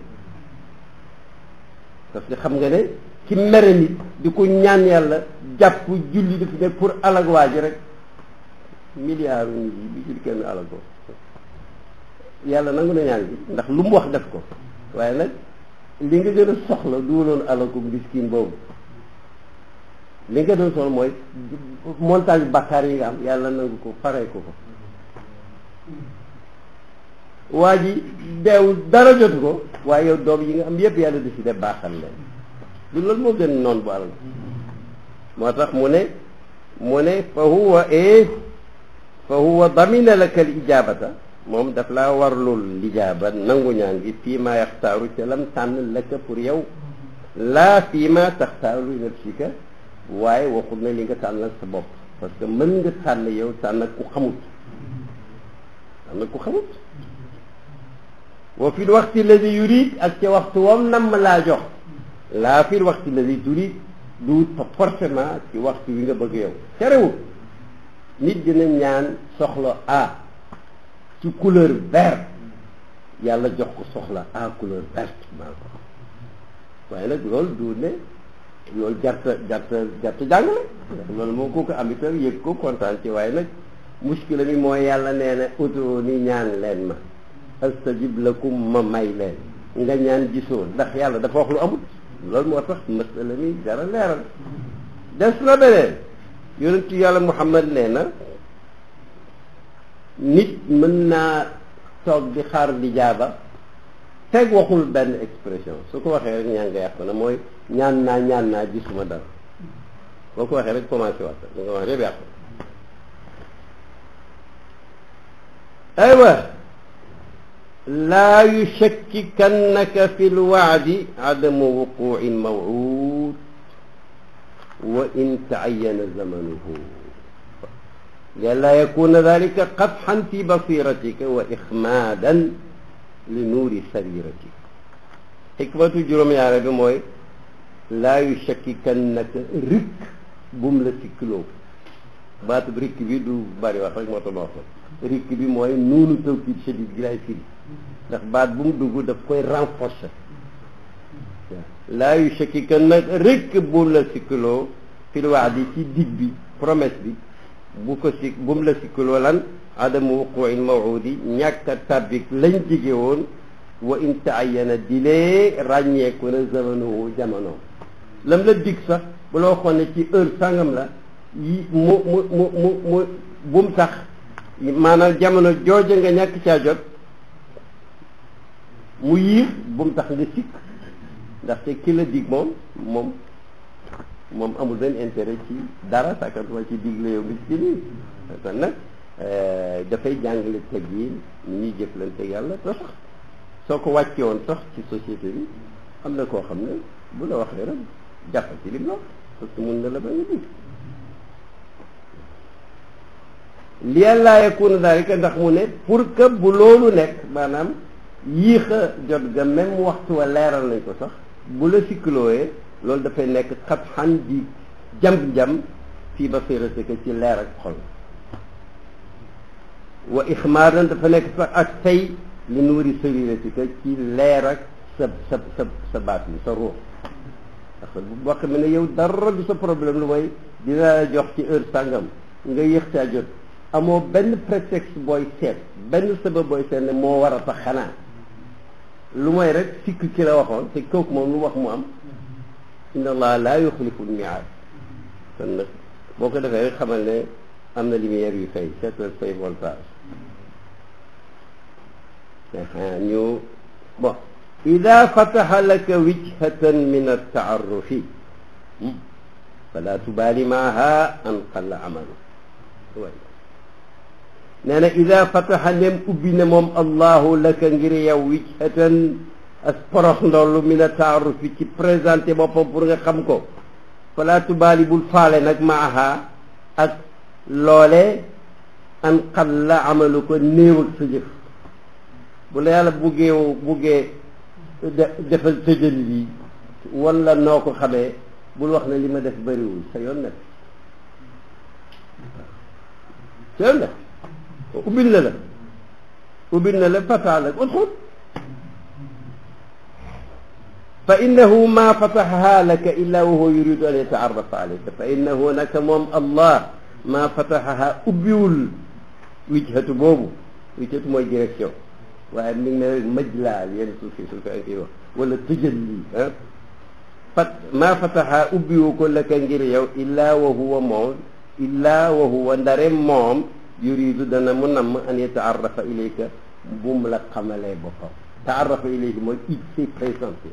parce que xam nga ne ci mere nit di ko ñaan yàlla jàpp julli daf ne pour alag waa ji rek milliard nit yi bi jul kenn alag ko yàlla nangu na ñaan bi ndax lu mu wax def ko waaye nag li nga gën a soxla du woon alag ko miskin boobu li nga doon soxla mooy montagne bàkkaar yi nga am yàlla nangu ko faree ko ko waa ji deew dara jotu ko waaye yow doom yi nga am yépp yàlla décidé baaxal leen du loolu moo gën noonu bu alal moo tax mu ne mu ne fa huwa e fa huwa damina laka al ijabata moom daf laa warlul lijaaba nangu ñaan gi fii ma yaxtaaru ca lam tànn laka pour yow laa fii ma taxtaaru li nafsika waaye waxul ne li nga tànnal sa bopp parce que mën nga tànn yow tànn ku xamut tànn ku xamut wa fi waxti alladi yurid ak ca waxtu wam nam laa jox laa fi waxti alladi turid du forcément ci waxtu wi nga bëgg yow terewul nit dina ñaan soxla a ci couleur vert yàlla jox ko soxla a couleur verte maa ko waaye nag loolu du ne loolu jarta jarta jarta jàngale ndax loolu moom kooku am itam yëg ko kontaan ci waaye nag muskila mi mooy yàlla nee na utu ni ñaan leen ma astajib lakum ma may leen nga ñaan gisoo ndax yàlla dafa wax lu amut loolu moo tax masala mi dara leeral des na beneen yonentu yàlla muhammad nee na nit mën naa toog di xaar di jaaba teg waxul benn expression su ko waxee rek ñaan nga yàqu na mooy ñaan naa ñaan naa gisuma dara boo ko waxee rek commencé waat li nga wax yëpp yàqu aywa laa yushakkikannaka fi lwaadi adamu wuquci lmawcuud wa in tacayyana zamanuhu lianlaa yakuna dalika qadxan fi basiratika wa ixmaadan li nuuri sariratika xikmatu juróom-ñaare bi mooy laa yushakkikannaka rikk bum la sikkiloo baatub rikk bi du bari wax rek moo tax ma wax rikk bi mooy nuunu tawkiid shadid gi lay firi ndax baat bu mu dugg daf koy renforcer laa yu shakki kan nag rek bu la sikkiloo fil waadi ci dig bi promesse bi bu ko si bu mu la sikkiloo lan adamu wuquil mawudi ñàkk a tabbik lañ jige woon wa in taayana dilee ràññeeku na zamanuhu jamono lam la dig sax bu la waxoon ne ci heure sangam la yi mu mu mu mu mu bu mu tax maanaam jamono jooja nga ñàkk caa jot mu yiir bu mu tax nga sikk ndaxte ki la dig moom moom moom amul benn intérêt ci dara sàkkantuma ci digle yow mi ci nii kon nag dafay jàngale teg yi ni ñuy jëflante yàlla te sax soo ko wàcce woon sax ci société bi am na koo xam ne bu la waxee rek jàpp ci lim la parce que mun na la ba nga dig li àllaa yakuna dalika ndax mu ne pour que bu loolu nekk maanaam yéex a jot ga même waxtu wa leeral nañ ko sax bu la sikkilooyee loolu dafay nekk xat xan di jam-jam fii basiratika ci leer ak xol wa ixmaaran dafa nekk sax ak tey li nuuri sariratika ci leer ak sa sa sa sa baat yi sa ruux ndax bu wax mi ne yow dara du sa problème lu mooy dina la jox ci heure sàngam nga yéex caa jot amoo benn prétexte booy seet benn sabab booy seet ne moo war a tax xanaa lu mooy rek sikk ki la waxoon te kooku moom lu wax mu am inna allah laa yuxlifu lmiaad kon nag boo ko defee rek xamal ne am na lumière yu fay seetal fay voltage ñu bon ida fataxa laka wijhatan min altaarufi fala tubaali maaha an qalla amalu nee na ida fataxa nem ubbi ne moom allahu laka ngir yow wijhatan as porox ndollu min altaarufi ci présenté boppam pour nga xam ko fala tubaali bul faale nag maaha ak loole an qalla amalu ko néew ak sa jëf bu la yàlla buggee buggee defal tëjal lii wala noo ko xamee bul wax ne li ma def bëriwul sa yoon nekk sa yoon nekk ubbil na la ubbil na la fata la udxul fa innahu ma fataxaha laka illa wa huwa yuridu an yataarrafa alayka fa innahu naka moom allah ma fataxaha ubbiwul wijhatu boobu wijhatu mooy direction waaye mi ngi ne rek majlaal yenn suuf si suuf si wax wala tëjalli ah fat maa fataxa ubbiwu ko laka ngir yow illaa wa huwa moom illaa wa huwa ndare moom yuridu dana mu namm an yataarrafa ilayka bu mu la xamalee boppam taarrafa ilayka mooy il s'est présenté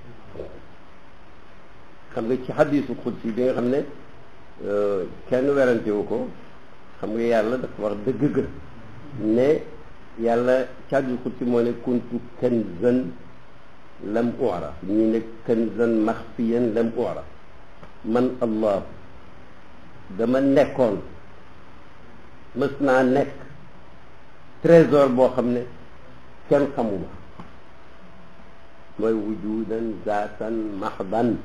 xam nga ci xadisu xudsi bi nga xam ne kenn werantewu ko xam nga yàlla dafa wax dëgg gën ne yàlla càggi xut si moo ne kuntu kanzan lam uraf ñi ne kanzan maxfiyan lam uraf man allah dama nekkoon mës naa nekk trésor boo xam ne kenn xamuma mooy wujudan zaatan maxdan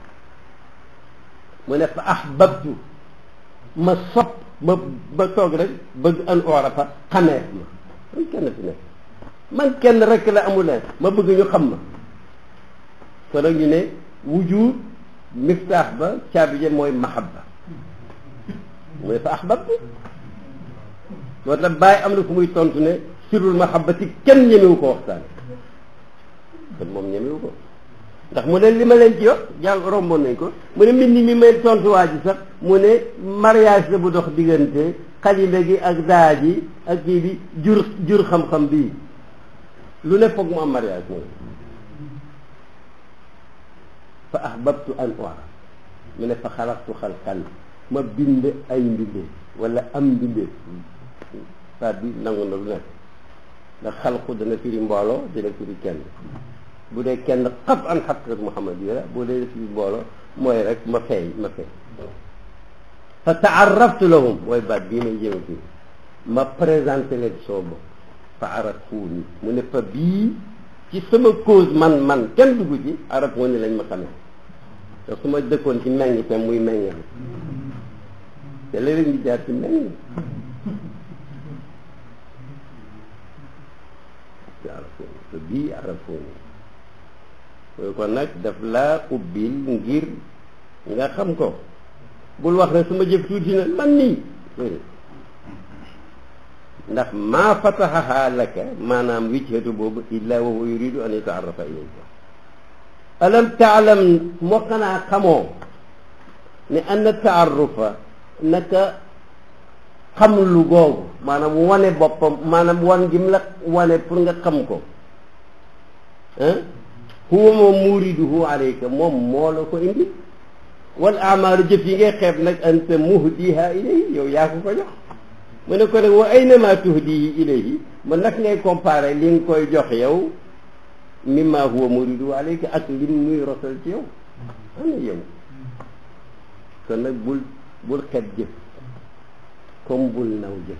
mu ne fa ahbabtu ma sopp ma ba toog rek bëgg an urafa xamee ma man kenn fi nekk man kenn rek la amuleen ma bëgg ñu xam ma kon nag ñu ne wujud miftaax ba caabi ja mooy mahabba mu ne fa ahbabtu moo tax bàyyi am na fu muy tontu ne sirul mahabbati kenn ñemewu ko waxtaan kon moom ñemewu ko ndax mu ne li ma leen ci wax jàll romboon nañ ko mu ne mbind mi may tontuwaa ji sax mu ne mariage la bu dox diggante xalima gi ak daa ji ak kii bi jur jur xam-xam bii lu ne foog mu am mariage mooy fa ahbabtu an uara mu ne fa xalaqtu xalqan ma bind ay mbinde wala am mbinde baat bi nangu na lu nekk ndax xalqu dana firi mbooloo dina firi kenn bu dee kenn xat an xaqiqat muhammad yi la bu dee firi mbooloo mooy rek ma feeñ ma feeñ fa taaraftu lahum mooy baat bii may jëme fii ma présenté leen soo bopp fa arafuuni mu ne fa bii ci sama cause man man kenn dugg ci arafuuni lañ ma xamee te su ma dëkkoon ci meññ te muy meññal te léeg-léeg ñu jaar ci meññ ci arafuuni fa bii arafuuni mooy kon nag daf laa ubbil ngir nga xam ko bul wax ne su ma jëf tuuti na man nii ndax maa fataxaha laka maanaam wijhatu boobu illa wa huwa yuridu an yataarrafa ilayka alam taalam moo xanaa xamoo ne anna taarrufa naka xam lu googu maanaam wane boppam maanaam wan gi mu la wane pour nga xam ko ah huwa moom muriduhu alayka moom moo la ko indi wal amaalu jëf yi ngay xeeb nag anta muhdiha ilayhi yow yaa ko ko jox mu ne ko nag wa aynama tuhdihi ilayhi ma nag ngay comparé li nga koy jox yow mimma huwa muridu alayka ak lim muy rosal ci yow ana yow kon nag bul bul xeeb jëf comme bul naw jëf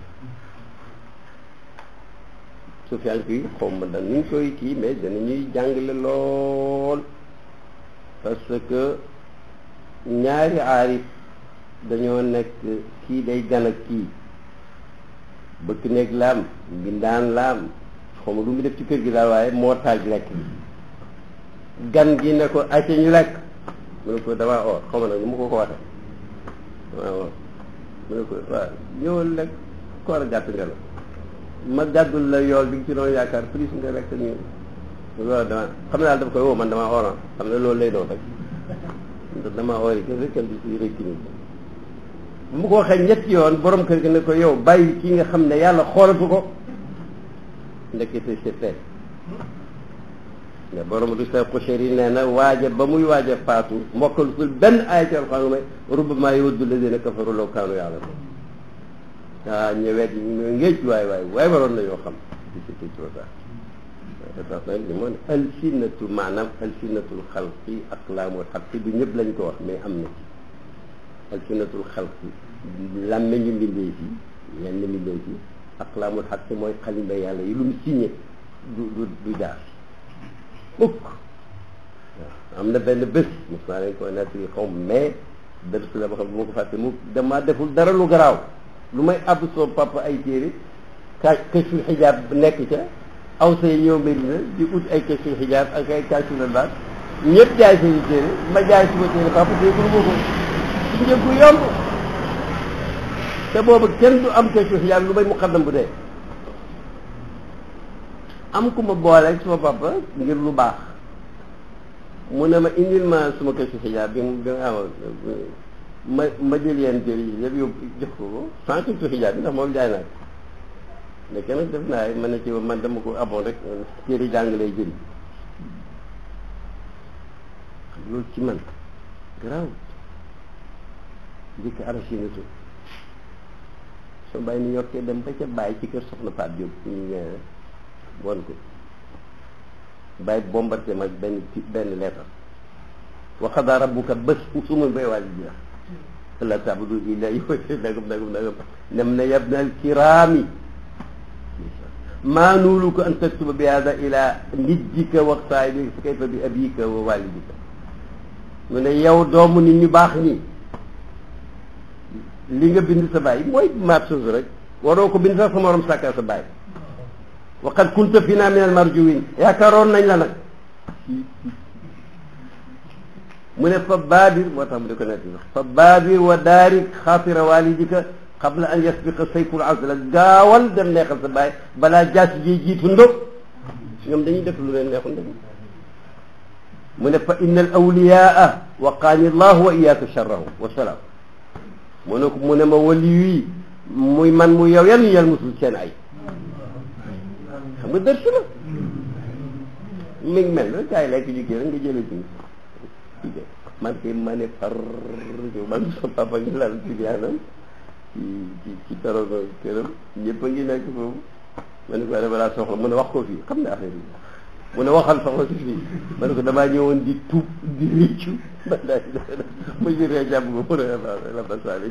su fi yi xaw ma da nuñ koy kii mais dana ñuy jàngale lool parce que ñaari aarif dañoo nekk kii day gan ak kii bëkk néeg laam mbindaan laam xaw ma lu mu def ci kër gi daal waaye moo taaj lekk gan gi ne ko acca ñu lekk mu ne ko damaa oor xaw ma nag nu mu ko ko waxee damaa oor mu ne ko waaw ñëwal lekk koor a gàtt nga la ma gàddul la yool bi nga ci doon yaakaar plus nga lekk ñu loolu dama xam ne daal daf koy woo man damaa ooroon xam ne loolu lay doon rek ndax damaa oori kese kenn du si rëcc nit bu ma ko waxee ñetti yoon borom kër gi ne ko yow bàyyi kii nga xam ne yàlla xoolatu ko ndekete c'est fait mais borom du sa pochère yi nee na waaja ba muy waaja faatu mbokkal sul benn aaya ci alxuraan may rubbama yawaddu alladina kafaru law kaanu ya'lamun ah ñëwet ñu ngéej waay waay waay waroon nañoo xam si c'était trop tard tax nag li moo ne alsinatu maanaam alsinatul xalqi aqlaamul xalqi du ñëpp lañ ko wax mais am na ci alsinatul xalqi làmmeñu mbindee fi yenn mbindee fi aqlaamul xalqi mooy xalimba yàlla yi lu mu signé du du du jaar mukk waaw am na benn bés mos naa leen ko nettali xaw mais bés la ba xam bu ma ko fàtte mu dama deful dara lu garaaw lu may àbb soo papa ay téere ka kashful xijaab nekk ca aw say ñëw Medina di ut ay kashful xijaab ak ay kashful albaas ñëpp jaay seeni téere ma jaay suma téere papa déggul ma ko ci njëg bu yomb te boobu kenn du am kashful xijaab lu may muqaddam bu dee am ku ma boole suma papa ngir lu baax mu ne ma indil ma suma kashful xijaab bi bi nga amoon ma ma jël yenn téere yi yëpp yóbbu jox ko ko sans kashful xijaab bi ndax moom jaay naa ko léegi nag def naa man na ci man dama ko aboon rek téere jàng lay jëriñ loolu ci man garaaw njëkk arachinato soo bàyyi ni yokkee dem ba ca bàyyi ci kër soxna Pape Diop ñu ñëwee won ko bàyyi bombardé ma benn benn lettre wa qadaa rabbuka bés sumul bay wàlli jeex alla ta'budu illa iyyahu nagam nagam nagam nem na yabna alkiraami maa nuuluka an taktuba bi hada ila nijjika wa saahibika fa kayfa bi abika wa walidika mu ne yow doomu nit ñu baax nii li nga bind sa baay mooy maat suuf rek waroo ko bind sax sa morom sàkka sa baay wa qad kunta fina min al marjuwin yaakaaroon nañ la nag mu ne fa baabir moo tax mu di ko nekk fa baabir wa daarik xaatira walidika qabla an yasbiqa sayful azla gaawal dem neexal sa baay balaa jaas ji jiitu ndóob ñoom dañuy def lu leen neexul ndóob mu ne fa inna al awliyaa waqaani llahu wa iyaaka charrahu wa salaam mu ne ko mu ne ma wali yi muy man mu yow yan yàlla musul seen ay xam nga dërsu la mi ngi mel rek gars yi lekk jigéen rek nga jëlee ji man kay ma ne far man sa papa ngi lal ci biyaanam ci ci ci tarono këram ñëpp a ngi nekk foofu ma ne ko dama laa soxla mu ne wax ko fii xam ne affaire yi mu ne waxal soxla si fii ma ne ko damaa ñëwoon di tuub di réccu ma daal ma jëree jàpp ko mu ne la basaali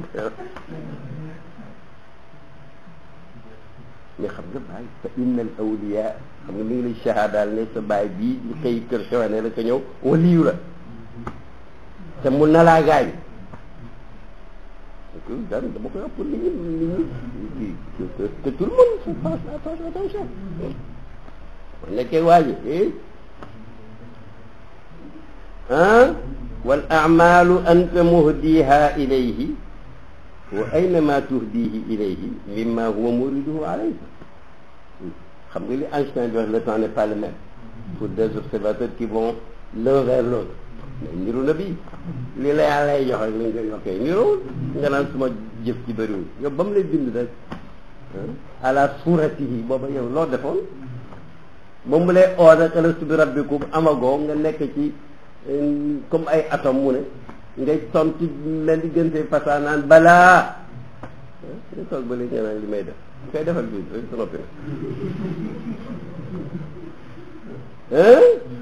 mais xam nga bàyyi fa inna al awliya xam nga mi ngi lay shahadaal ne sa baay bii ñu xëy kër xewane la ko ñëw waliyu la te mun na laa gaañ daan dama koy wax pour nit ñi nit ñi que tout le monde faut faire attention man nekkee waaji ah wal amalu anta muhdiha ilayhi wa aynama tuhdihi ilayhi mimma huwa muriduhu alayka xam nga li Einstein di wax le temps n'est pas le même pour des observateurs qui vont l'un vers l'autre mais niru na bii li la yàlla lay jox rek lañ koy yokkee niruwul nga naan suma jëf ci bëriwul yow ba mu lay bind rek ala suratihi booba yow loo defoon ba mu lay oo nag alastu bi rabbikum amagoo nga nekk ci comme ay atome mu ne ngay tontu mel di gën see fasaa naan balaa nga toog ba léegi nga naan li may def koy defal bi rek sa noppi na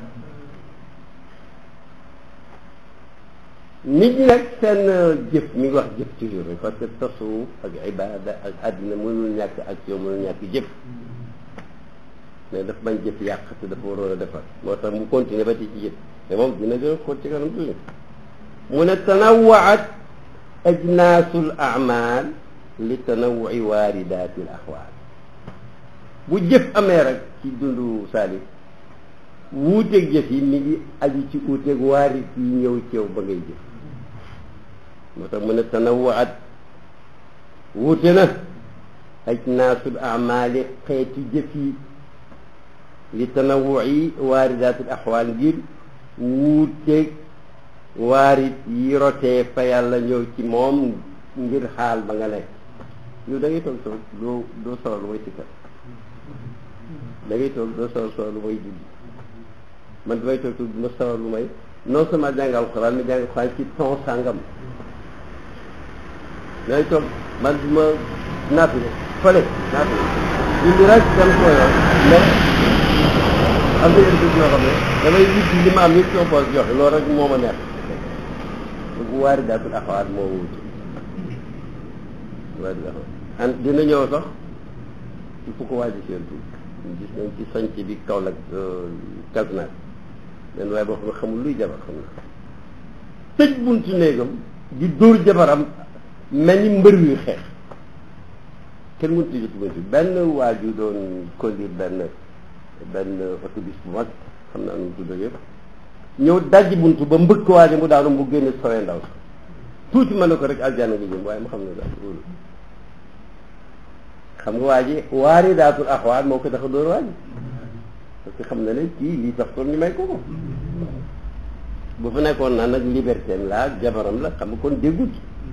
nit ñi nag seen jëf mi ngi wax jëf toujours rek parce que tasawuf ak ibada ak àddina mënul ñàkk action mënul ñàkk jëf mais daf bañ jëf yàq te dafa waroon a defar moo tax mu continuer ba ci ci jëf mais moom dina gën a xóot ci kanam toujours mu ne tanawaat ajnaasul amal li tanawui waaridati l axwaal bu jëf amee rek ci dundu Salif wuuteeg jëf yi mi ngi aju ci uuteeg waarit yi ñëw ceew ba ngay jëf moo tax mu ne tanawaat wuute na ajnaasul amali xeeti jëf yi li tanawui waaridaatil axwaal ngir wuuteeg waarit yi rotee fa yàlla ñëw ci moom ngir xaal ba nga nekk yow da ngay toog toog doo doo sawar lu may sikkar da ngay toog doo sawar sawar lu may julli man damay toog toog du ma sawar lu may non seulement jàng alxuraan mais jàng alxuraan ci ton sàngam damay toog man du ma naafile fële naafile julli rek dem ko yoon mais am na yenn bés yoo xam ne damay wut li ma am yëpp sama poos joxe loolu rek moo ma neex bu waari daatul axawaat moo wuti waari daatul an dina ñëw sax il faut ko waaji seen tuuti gis nañ ci sanc bi Kaolack Kasnack len waaye boo xam ne xamul luy jabar xam na tëj buntu néegam di dóor jabaram mel ni mbër yuy xeex kenn mënut a jot buntu benn waaju doon conduire benn benn autobus bu mag xam naa nu mu tudd yëpp ñëw dajji buntu ba mbëkk waaje mu daanu mu génne sowee ndaw sax tuuti mën na ko rek aljana nga jëm waaye mu xam ne daal loolu xam nga waa ji waari daatul axwaat moo ko tax a dóor waa ji parce que xam na ne kii lii tax kon ñu may ko ko bu fa nekkoon naa nag liberté la jabaram la xam nga kon déggut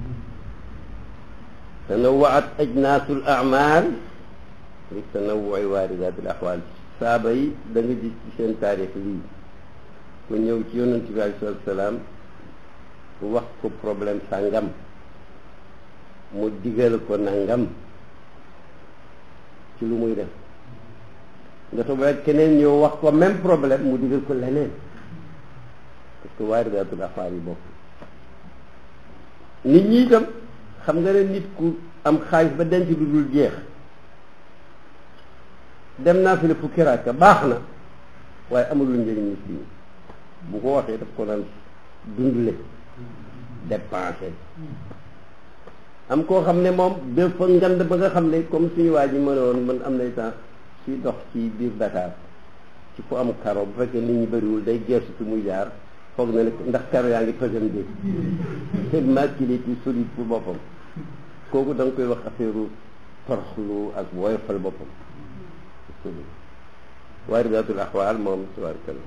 tanawwaat ajnaasul amal li tanawwu'i waaridatul axwaal saaba yi da nga gis ci seen taarix lii ku ñëw ci yonent bi aleyhi salaatu salaam wax ko problème sàngam mu digal ko nangam ci lu muy def nga toog rek keneen ñëw wax ko même problème mu digal ko leneen parce que waaridaatul axwaal yi bokk nit ñi itam xam nga ne nit ku am xaalis ba denc du dul jeex dem naa fi la fukki rakka baax na waaye amulul njëriñ nit ñi bu ko waxee daf ko naan dundle dépensé am koo xam ne moom dafa ngand ba nga xam ne comme suñu waa ji mënoon man am nay temps suy dox ci biir Dakar ci fu am karo bu fekkee nit ñi bëriwul day gersu ci muy jaar foog na ne ndax karo yaa ngi pësam dé te maculé ci solide pour boppam kooku da nga koy wax affaire toroxlu ak woyofal boppam waaridatul axwaal moom tabaarakallah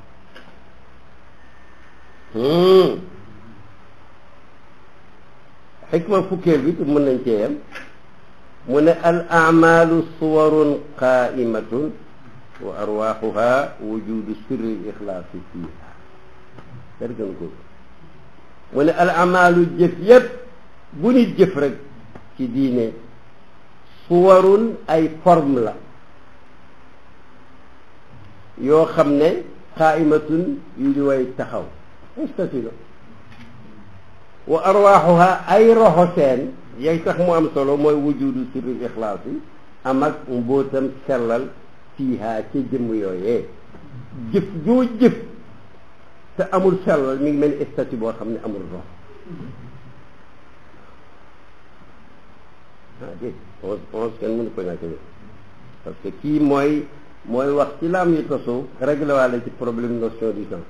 xikma fukkeel bi te mën nañ cee yem mu ne al amalu suwarun qaimatun wa arwaxuha wujudu sirri ixlaasi fiiha dergan ko mu ne al amalu jëf yépp bu nit jëf rek ci diine suwarun ay forme la yoo xam ne qaimatun yu di way taxaw statut la wa arwaaxuha ay roxo seen yay tax mu am solo mooy wujudu sirri ixlaas yi am ak mbóotam sellal fiiha ca jëmm yooyee jëf joo jëf te amul sellal mi ngi mel ni statut boo xam ne amul rox ah dégg onze onze kenn mënu ko ñàkk parce que kii mooy mooy wax ci laam yi tasoo réglé waale ci problème notion du temps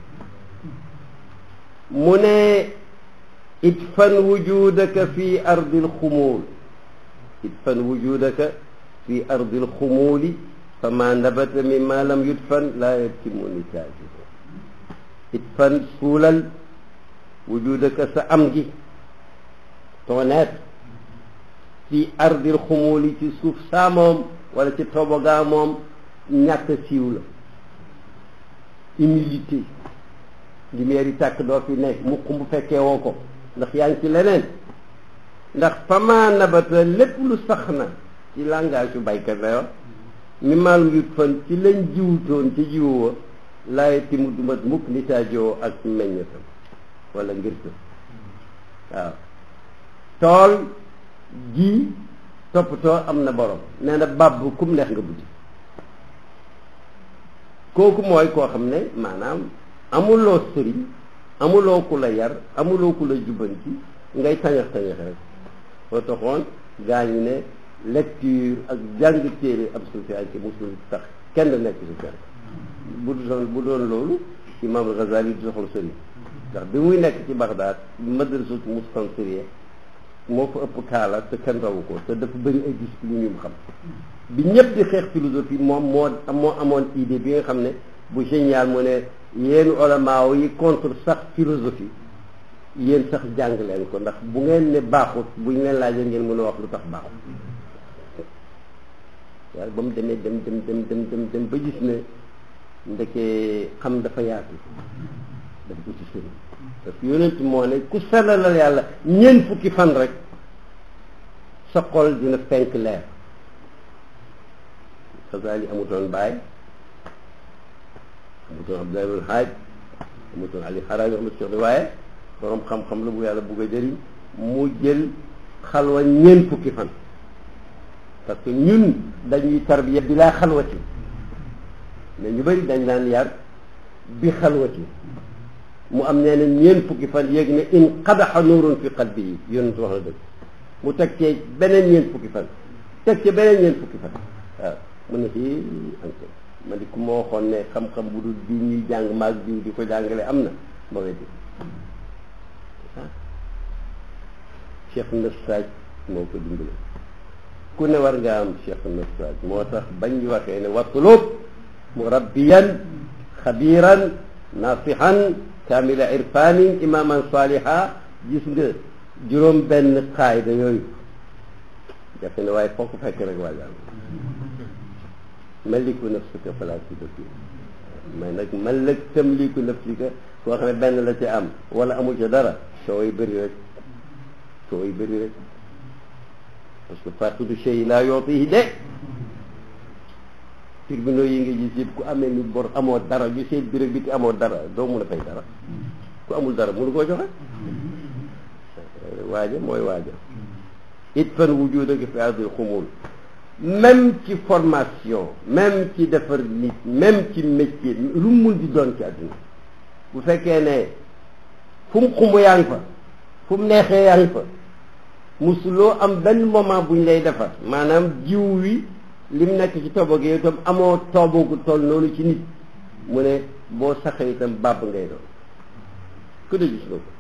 mu ne idfan wujudaka fi ardi alxumuul idfan wujudaka fi ardi alxumuuli fa ma nabata mimma lam yudfan laa yatimu nitaajuhu idfan suulal wujudaka sa am gi ton être fi ardi alxumuuli ci suuf saa moom wala ci tobogaa moom ñàkk siiw la humilité lumière yi tàkk doo fi ne mukk bu fekkee woo ko ndax yaa ngi ci leneen ndax fama nabata lépp lu sax na ci langage yu baykat la wax mi maalum yut fan ci lañ jiwutoon ci jiwu wa laaye ti mu dumat mukk ni taajoo ak meññatam wala ngir waaw tool ji toppatoo am na borom nee na bàbb kum neex nga buddi kooku mooy koo xam ne maanaam amuloo sëriñ amuloo ku la yar amuloo ku la jubbanti ngay tañax tañax rek boo taxoon gaa ñi ne lecture ak jàng téere ab sufiyanke musul tax kenn nekk sufiyanke bu doon bu doon loolu imam Ghazali du soxla sëriñ ndax bi muy nekk ci Bagdad madrasatu mustansiriya moo fa ëpp kaala te kenn rawu ko te dafa bëri ay discipline yu mu xam bi ñëpp di xeex philosophie moom moo moo amoon idée bi nga xam ne bu génial mu ne yéen ulamaaw yi contre sax philosophie yéen sax jàng leen ko ndax bu ngeen ne baaxut buñ leen laajee ngeen mën a wax lu tax baaxut waaye ba mu demee dem dem dem dem dem dem ba gis ne ndeke xam dafa yaatu daf ko ci sëriñ parce que yonent moo ne ku sellalal yàlla ñeent fukki fan rek sa xol dina fenk leer Xasaali amutoon baay amutoon Abdoulaye ibn Haaj amutoon Ali Xaraami amutoon waaye borom xam-xam la bu yàlla bugg a jëriñ mu jël xalwa ñeent fukki fan parce que ñun dañuy tarbiya bi laa xalwati mais ñu bëri dañ daan yar bi xalwati mu am nee na ñeent fukki fan yéeg ne in qadaxa nuurun fi qalbi yi yonent wax na dëgg mu teg cee beneen ñeent fukki fan teg cee beneen ñeent fukki fan waaw mu ne fii ante ma di ku ma waxoon ne xam-xam bu dul bi ñuy jàng maag jiw di ko jàngale am na ma weddi cheikh Nassaj moo ko dimbale ku ne war nga am cheikh Nassaj moo tax bañ ñu waxee ne watlub murabbiyan xabiran nasihan kamila irfanin imaman saliha gis nga juróom benn xaayda yooyu jafe ne waaye foo ko fekk rek wàll maliku nafsika fala tudaki mais nag malak tamliku nafsika koo xam ne benn la ci am wala amul ca dara soo yi bëri rek soo yi bëri rek parce que faqidu shay laa yootihi de tribunaux yi nga gis yëpp ku amee ni bor amoo dara ñu seet bi rek bi ti amoo dara doo mun a fay dara ku amul dara mënu koo joxe waaja mooy waaja it fan wujudaka fi ardil xumul même ci formation même ci defar nit même ci métier lu mu mun di doon ci àdduna bu fekkee ne fu mu xumb yaa ngi fa fu mu neexee yaa ngi fa musuloo am benn moment buñ lay defar maanaam jiw wi li mu nekk ci tobo gi itam amoo toobo gu toll noonu ci nit mu ne boo saxee itam bàbb ngay doon ku de gis nga ko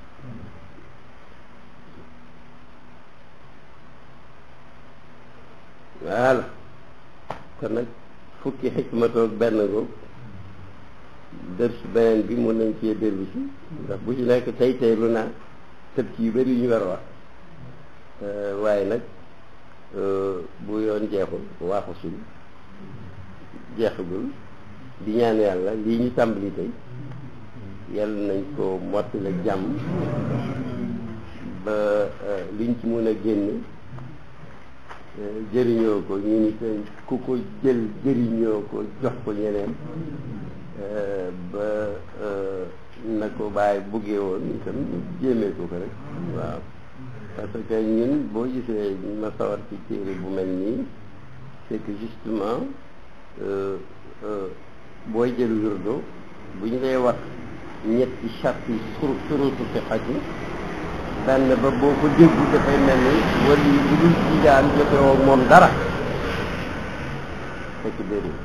voilà kon nag fukki xikmatoog benn googu dër si beneen bi mun nañ cee dellu si ndax bu ci nekk tey tey lu naa tëb ci yu bëri yu ñu war a wax waaye nag bu yoon jeexul waaxu suñ jeexagul di ñaan yàlla lii ñu tàmbali tey yàlla nañ ko mottale jàmm ba liñ ci mun a génn jëriñoo ko ñu ni te ku ko jël jëriñoo ko jox ko ñeneen ba na ko bàyyi buggee woon itam jéemee ko ko rek waaw parce que ñun boo gisee ma sawar ci téere bu mel nii c'est que justement booy jël wirdo bu ñu lay wax ñetti charte yi sur surutu fi xaj yi benn ba boo ko déggu dafay mel ni wala yi bu dul jijaan jote woo moom dara fekk déedéet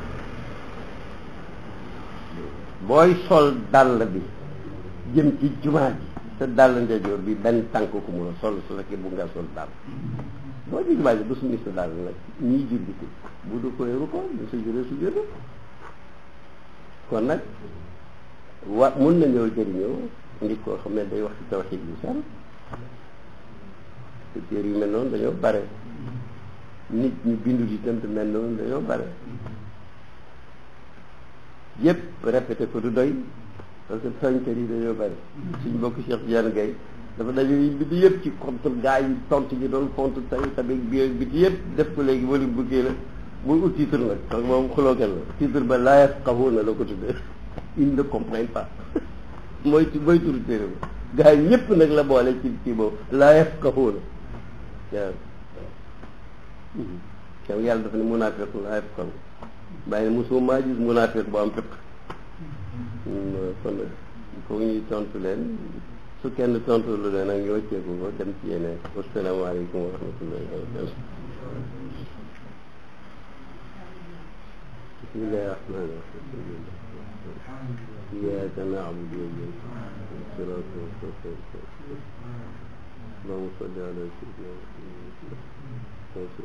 booy sol dàll bi jëm ci jumaa ji sa dàll ndejoor bi benn tànk ko mun a sol su fekkee bu nga sol dàll boo ci jumaa ji ba summi sa dàll nag ñii julli ko bu du ko yëru ko du sa juree su jëru kon nag wa mun na ñëw jëriñoo nit koo xam ne day wax ci tawxiid yu sell te téere yu mel noonu dañoo bare nit ñu bindu itam te mel noonu dañoo bare yëpp répété ko du doy parce que tooñkat yi dañoo bare suñ bokk Cheikh Diane Gaye dafa dañu bind yëpp ci contre gaa yi tontu ji doon contre tay tamit bi biti yëpp def ko léegi wala bëggee la muy ut titre nag parce que moom xulookat la titre ba laa yafqahuuna la ko tuddee ils ne comprennent pas mooy mooy turu téere ba gaa yi ñëpp nag la boole ci kii boobu laa yafqahuuna waaw yow yàlla dafa ne munaafiq laa yafqahu bàyyi ne mosoo maa gis munaafiq bu am fiq kon nag foog ñuy tontu leen su kenn tontu lu leen ak ñu wàcceeku ko dem ci yeneen wasalaamaaleykum wa rahmatullahi wa barakatu bismillahi rahmani rahim إياك نعبد وإياك الصراط المستقيم اللهم صل على سيدنا محمد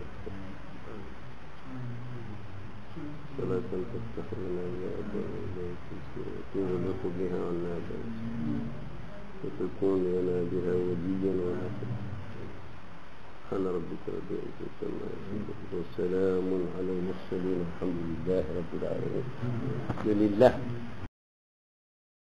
صلاة تفتح لنا بها أبواب إليك وتغلق بها عنا باب وتكون لنا بها وليا ونصيرا سبحان ربك رب العزة عما يصفون وسلام على المرسلين الحمد لله رب العالمين الحمد لله